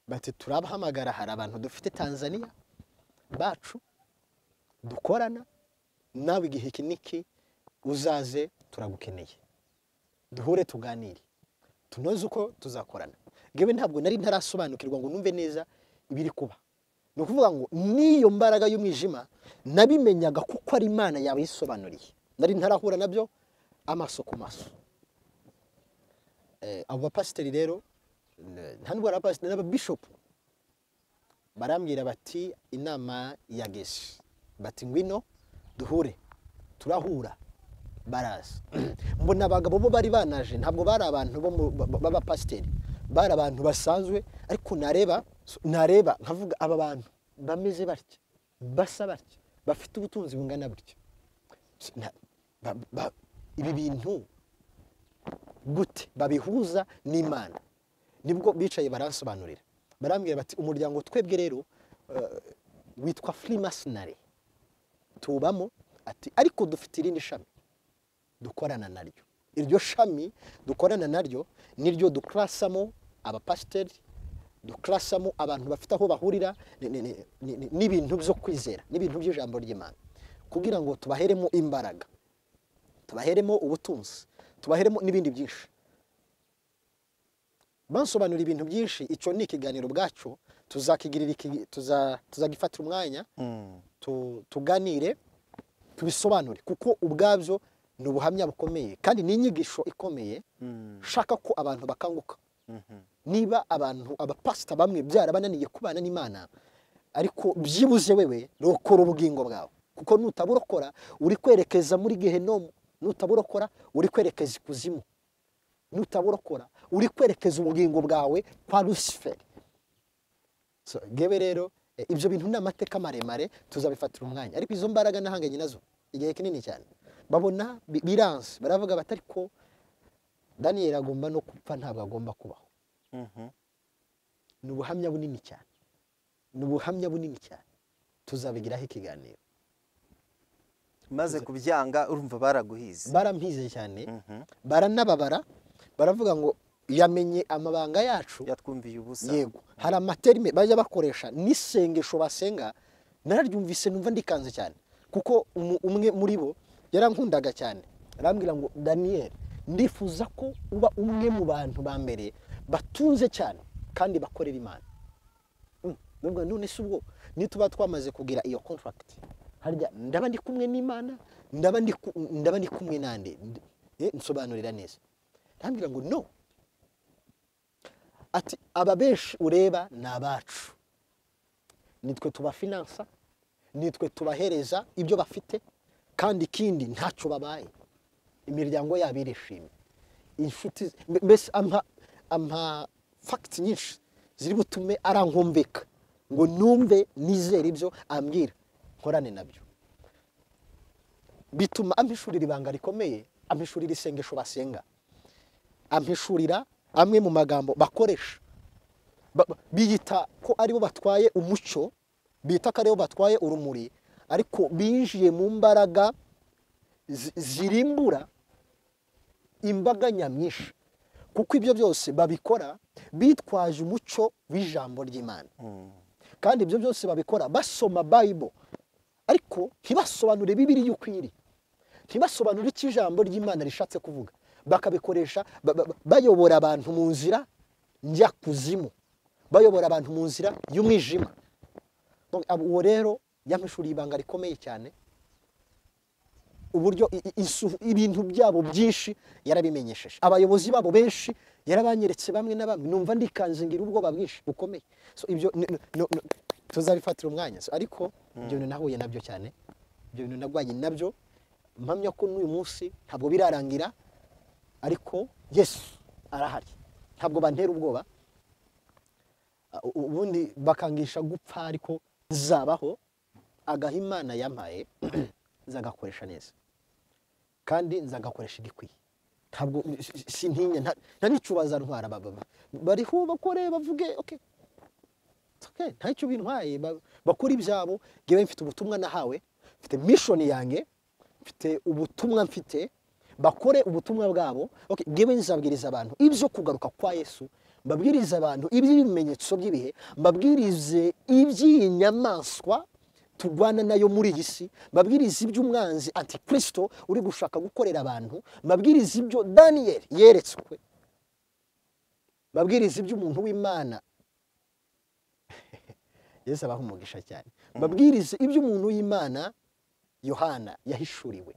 bati turabahamagara hari abantu dufite tanzania bacu dukorana nawe igihe iki n'iki uzaze turagukeneye duhure tuganire tunoze uko tuzakorana ngewe ntabwo nari ntarasobanukirwa ngo numve neza ibiri kuba ni ukuvuga ngo n'iyo mbaraga y'umwijima nabimenyaga kuko ari imana yawe yisobanuriye nari ntarahura nabyo amaso ku maso Eh, abo bapasiteri rero n- nta n'ubwo ari abapasiteri n'ababishopu barambwira bati inama ya gesi bati ngwino duhure turahura baraza mbona abagabo bo bari banaje ntabwo bari abantu bo mu- ba- b'abapasiteri bari abantu basanzwe ariko nareba nareba nkavuga aba bantu bameze batya basa batya bafite ubutunzi bungana butya Na- ba- ba- ibi bintu gute babihuza n'imana nibwo bicaye baransobanurira barambwira bati umuryango twebwe rero eh, witwa freemasonary tubamo ati ariko dufite irindi shami dukorana naryo iryo shami dukorana naryo niryo dukurasamo abapasiteri dukurasamo abantu bafite aho bahurira ni- ni- ni- ni- ni- n'ibintu byo kwizera n'ibintu by'ijambo ry'imana kugira ngo tubaheremo imbaraga tubaheremo ubutunzi tubaheremo n'ibindi byinshi bansobanura ibintu byinshi icyo ni ikiganiro bwacyo tuzakigirira iki- tuza- tuzagifatira umwanya Mm. tu- tuganire tubisobanure kuko ubwabyo ni ubuhamya bukomeye kandi ni inyigisho ikomeye Mm. nshaka ko abantu bakanguka Mhm. niba abantu abapasita bamwe byarabananiye kubana n'imana ariko byibuze wewe rokora ubugingo bwawe kuko nutaburokora uri kwerekeza muri gehenomu nutaburokora uri kwerekeza ikuzimu nutaburokora uri kwerekeza ubugingo bwawe kwa rusiferi So, ngewe rero eh, ibyo bintu ni amateka maremare tuzabifatira umwanya ariko izo mbaraga nahanganye nazo igihe kinini cyane babona bi- biranse baravuga bati ariko daniyeli agomba no gupfa ntabwo agomba kubaho Mhm. ni ubuhamya bunini cyane ni ubuhamya bunini cyane tuzabigiraho ikiganiro maze kubyanga urumva baraguhize barampizeye cyane Mhm. baranababara baravuga ngo yamenye amabanga yacu yatwumviye ubusa yego hari amaterime bajya bakoresha n'isengesho basenga nararyumvise numva ndikanze cyane kuko umu- umwe muri bo yarankundaga cyane arambwira ngo daniyeli ndifuza ko uba umwe mu bantu ba mbere batunze cyane kandi bakorera imana Mm, ndavuga none se ubwo nituba twamaze kugira iyo contract harya ndaba ndi kumwe n'imana ndaba ndi ku- ndaba ndi kumwe nande Eh, nsobanurira neza arambwira ngo no ati aba benshi ureba ni abacu nitwe tubafinansa nitwe tubahereza ibyo bafite kandi ikindi ntacyo babaye imiryango yabo irishimye inshuti mbe- mbese ampa ampa fagiti nyinshi ziri butume arankumbika ngo numve nizere ibyo ambwira nkorane nabyo bituma ampishurira ibanga rikomeye ampishurira isengesho basenga ampishurira amwe mu magambo bakoresha Ba- ba- biyita ko aribo batwaye umucyo bita ko aribo batwaye urumuri ariko binjiye mu mbaraga zi- zirimbura imbaga nyamwinshi kuko ibyo byose babikora bitwaje umucyo w'ijambo ry'imana Mm. kandi ibyo byose babikora basoma bayibo ariko ntibasobanure bibiri yuko iri ntibasobanure icyo ijambo ry'imana rishatse kuvuga bakabikoresha ba- ba- bayobora abantu mu nzira njya kuzimu bayobora abantu mu nzira y'umwijima Donc, ab- uwo rero yampishuriye ibanga rikomeye cyane uburyo i- i- isu- ibintu byabo byinshi yarabimenyesheje abayobozi babo benshi yarabanyeretse bamwe na bamwe numva ndikanze ngira ubwoba bwinshi bukomeye so ibyo ni- ni- ni- ni- tuzabifatira umwanya So, ariko ibyo bintu nahuye nabyo cyane ibyo bintu narwanye nabyo mpamya ko n'uyu munsi ntabwo birarangira ariko yesu arahari ntabwo bantera ubwoba Uh, u- ubundi bakangisha gupfa ariko zabaho agaha imana yampaye nzagakoresha neza kandi nzagakoresha igikwiye ntabwo sintinya nta n'icyo bazantwara baba bariho bakore bavuge okay It's okay nta cyo bintwaye ba- bakora ibyabo ngewe mfite ubutumwa nahawe mfite mission yanjye mfite ubutumwa mfite bakore ubutumwa bwabo okay ngewe nzabwiriza abantu ibyo kugaruka kwa Yesu mbabwirize abantu iby'ibimenyetso by'ibihe mbabwirize iby'iyi nyamaswa turwana nayo muri iyi si mbabwiriza iby'umwanzi antikristo uri gushaka gukorera abantu mbabwiriza ibyo daniyeli yeretswe mbabwiriza iby'umuntu w'imana yesu abaha umugisha cyane mbabwirize iby'umuntu w'imana yohana yahishuriwe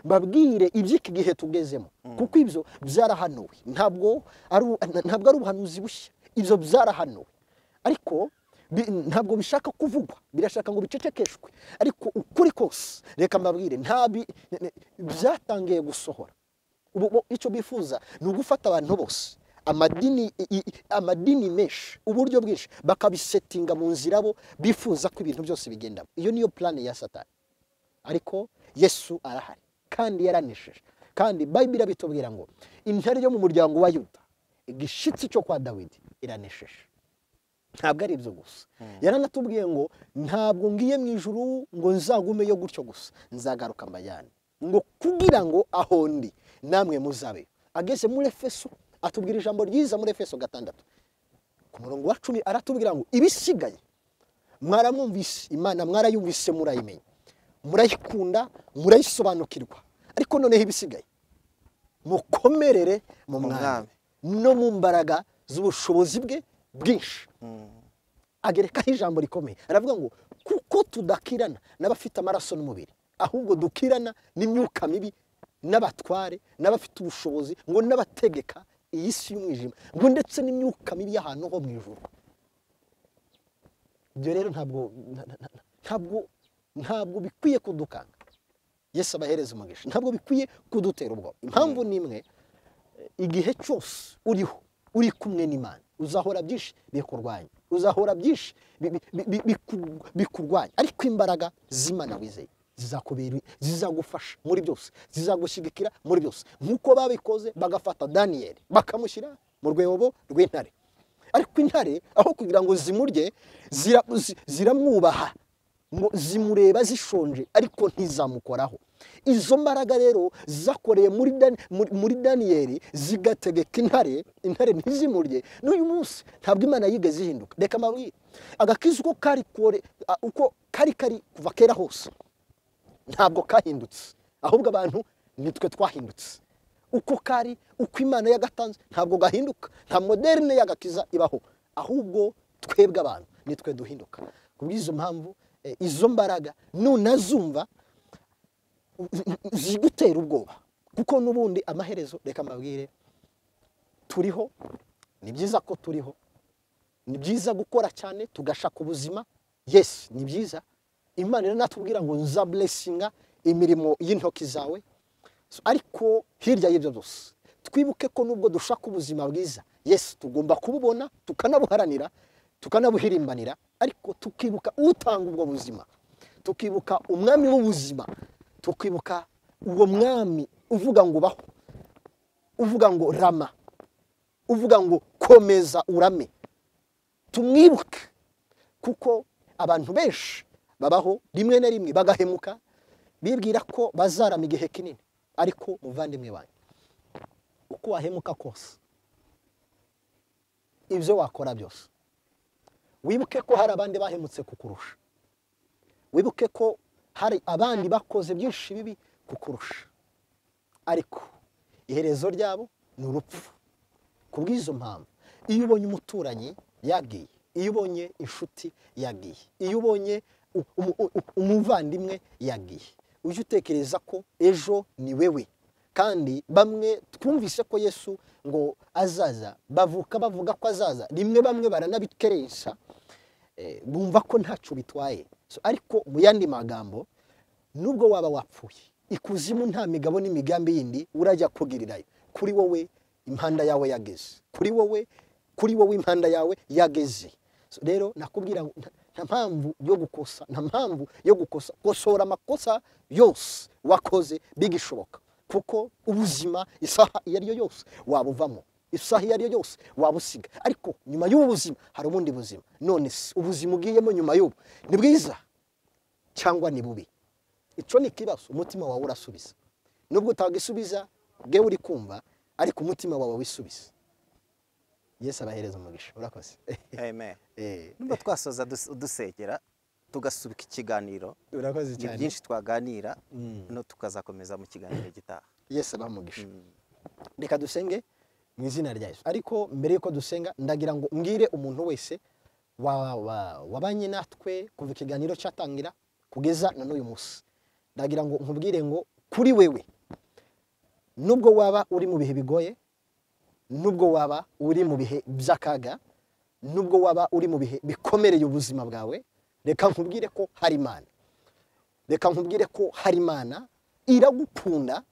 mbabwire iby'iki gihe tugezemo kuko ibyo byarahanuwe ntabwo ari ntabwo ari ubuhanuzi bushya ibyo byarahanuwe ariko bi- ntabwo bishaka kuvugwa birashaka ngo bicecekeshwe ariko ukuri kose reka mbabwire nta bi- ne- ne- byatangiye gusohora ubu bo- icyo bifuza ni ugufata abantu bose amadini i- i- amadini menshi uburyo bwinshi bakabisetinga mu nzira bo bifuza ko ibintu byose bigendamo iyo niyo plan ya satani ariko yesu arahari kandi yaranesheje kandi bayibiri bitubwira ngo intare yo mu muryango wa yuda igishitsi cyo kwa dawidi iranesheje ntabwo ari ibyo gusa yaranatubwiye ngo ntabwo ngiye mu ijuru ngo nzagumeyo gutyo gusa nzagaruka mbajyane ngo kugira ngo aho ndi namwe muzabe ageze muri efeso atubwira ijambo ryiza muri efeso gatandatu ku murongo wa cumi aratubwira ngo ibisigaye mwaramwumvise imana mwarayumvise murayimenya murayikunda murayisobanukirwa ariko noneho ibisigaye mukomerere mu mwami Mwami. no mu mbaraga z'ubushobozi bwe bwinshi agerekaho ijambo rikomeye aravuga ngo kuko tudakirana n'abafite amaraso n'umubiri ahubwo dukirana n'imyuka mibi n'abatware n'abafite ubushobozi ngo n'abategeka iyi si y'umwijima ngo ndetse n'imyuka mibi y'ahantu ho mu ijuru ibyo rero ntabwo nta- nta- nta- ntabwo ntabwo bikwiye kudukanga yesu abahereza umugisha ntabwo bikwiye kudutera ubwoba impamvu ni imwe igihe cyose uriho uri kumwe n'imana uzahora byinshi bikurwanya uzahora byinshi bi- bi- bi- bi- biku- bikurwanya ariko imbaraga z'imana wizeye zizakubera zizagufasha muri byose zizagushyigikira muri byose nk'uko babikoze bagafata daniyeli bakamushyira mu rwego rw'intare ariko intare aho kugira ngo zimurye zira- zi- ziramwubaha ngo zimureba zishonje ariko ntizamukoraho izo mbaraga rero zakoreye muri Dan- muri- muri daniyeli zigategeka intare intare ntizimurye n'uyu munsi ntabwo imana yigeze ihinduka reka mbabwire agakiza uko kari kore- a- uko kari kari kuva kera hose ntabwo kahindutse ahubwo abantu nitwe twahindutse uko kari uko imana yagatanze ntabwo gahinduka nta moderne y'agakiza ibaho ahubwo twebwe abantu nitwe duhinduka ku bw'izo mpamvu eh, izo mbaraga nunazumva zigutera ubwoba kuko n'ubundi amaherezo reka mbabwire turiho ni byiza ko turiho ni byiza gukora cyane tugashaka ubuzima yes ni byiza imana iranatubwira ngo nza buresinga imirimo y'intoki zawe So, ariko hirya y'ibyo byose twibuke ko nubwo dushaka ubuzima bwiza yes tugomba kububona tukanabuharanira tukanabuhirimbanira ariko tukibuka utanga ubwo buzima tukibuka umwami w'ubuzima tukibuka uwo mwami uvuga ngo baho uvuga ngo rama uvuga ngo komeza urame tumwibuke kuko abantu benshi babaho rimwe na rimwe bagahemuka bibwira ko bazarama igihe kinini ariko muvandimwe wanyu uko wahemuka kose ibyo wakora byose wibuke ko hari abandi bahemutse kukurusha wibuke ko hari abandi bakoze byinshi bibi kukurusha ariko iherezo ryabo ni urupfu ku bw'izo mpamvu iyo ubonye umuturanyi yagiye iyo ubonye inshuti yagiye iyo ubonye u- umu- u- u- umuvandimwe yagiye ujye utekereza ko ejo ni wewe kandi bamwe twumvise ko yesu ngo azaza bavuka bavuga ko azaza rimwe bamwe baranabikeresha eh, bumva ko ntacyo bitwaye So, ariko mu yandi magambo nubwo waba wapfuye ikuzimu nta migabo n'imigambi yindi urajya kugirirayo kuri wowe impanda yawe yageze kuri wowe kuri wowe impanda yawe yageze So, rero nakubwira ngo nta- nta mpamvu yo gukosa nta mpamvu yo gukosa gosora amakosa yose wakoze bigishoboka kuko ubuzima isaha iyo ari yo yose wabuvamo isaha iyo ari yo yose wabusiga ariko nyuma y'ubu buzima hari ubundi buzima none se ubuzima ugiyemo nyuma y'ubu ni bwiza cyangwa ni bubi icyo ni ikibazo umutima wawe urasubiza nubwo utagisubiza bwewe uri kumva ariko umutima wawe wisubiza yesu abahereza umugisha urakoze amen Eh, nubwo twasoza dus- dusengera tugasubika ikiganiro urakoze ni cyane byinshi twaganira Mm. no tukazakomeza mu kiganiro gitaha yesu abaha umugisha Mm. reka dusenge mu izina rya yesu ariko mbere y'uko dusenga ndagira ngo mbwire umuntu wese wa- wa- wabanye natwe kuva ikiganiro cyatangira kugeza na n'uyu munsi ndagira ngo nkubwire ngo kuri wewe nubwo waba uri mu bihe bigoye nubwo waba uri mu bihe by'akaga nubwo waba uri mu bihe bikomereye ubuzima bwawe reka nkubwire ko hari imana reka nkubwire ko hari imana iragukunda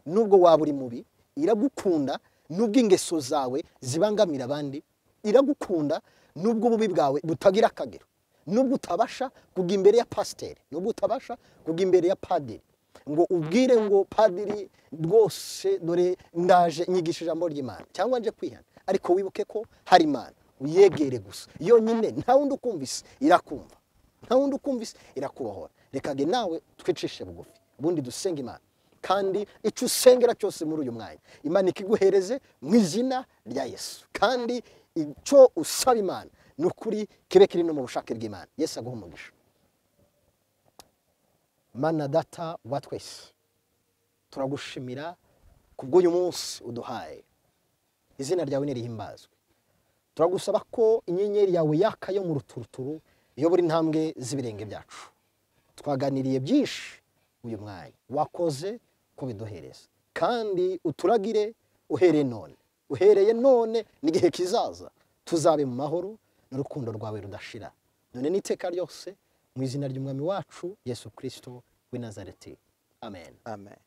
nubwo waba uri mubi iragukunda nubwo ingeso zawe zibangamira abandi iragukunda nubwo ububi bwawe butagira akagero nubwo utabasha kujya imbere ya pasiteri nubwo utabasha kujya imbere ya padiri ngo ubwire ngo padiri rwose dore ndaje nyigisha ijambo ry'imana cyangwa nje kwihana ariko wibuke ko hari imana uyegere gusa yonyine nta wundi ukumvise irakumva nta wundi ukumvise irakubohora rekage nawe twicishe bugufi ubundi dusenge imana kandi icyo usengera cyose muri uyu mwanya imana ikiguhereze mu izina rya yesu kandi icyo usaba imana ni ukuri kibe kiri no mu bushake bw'imana yesu aguha umugisha mana data wa twese turagushimira kubw'uyu munsi uduhaye izina ryawe nirihimbazwe turagusaba ko inyenyeri yawe yaka yo mu ruturuturu iyobora intambwe z'ibirenge byacu twaganiriye byinshi uyu mwanya wakoze kubiduhereza kandi uturagire uhereye none uhereye none n'igihe kizaza tuzabe mu mahoro n'urukundo rwawe rudashira none n'iteka ryose mu izina ry'umwami wacu yesu kirisito w'i nazareti amen amen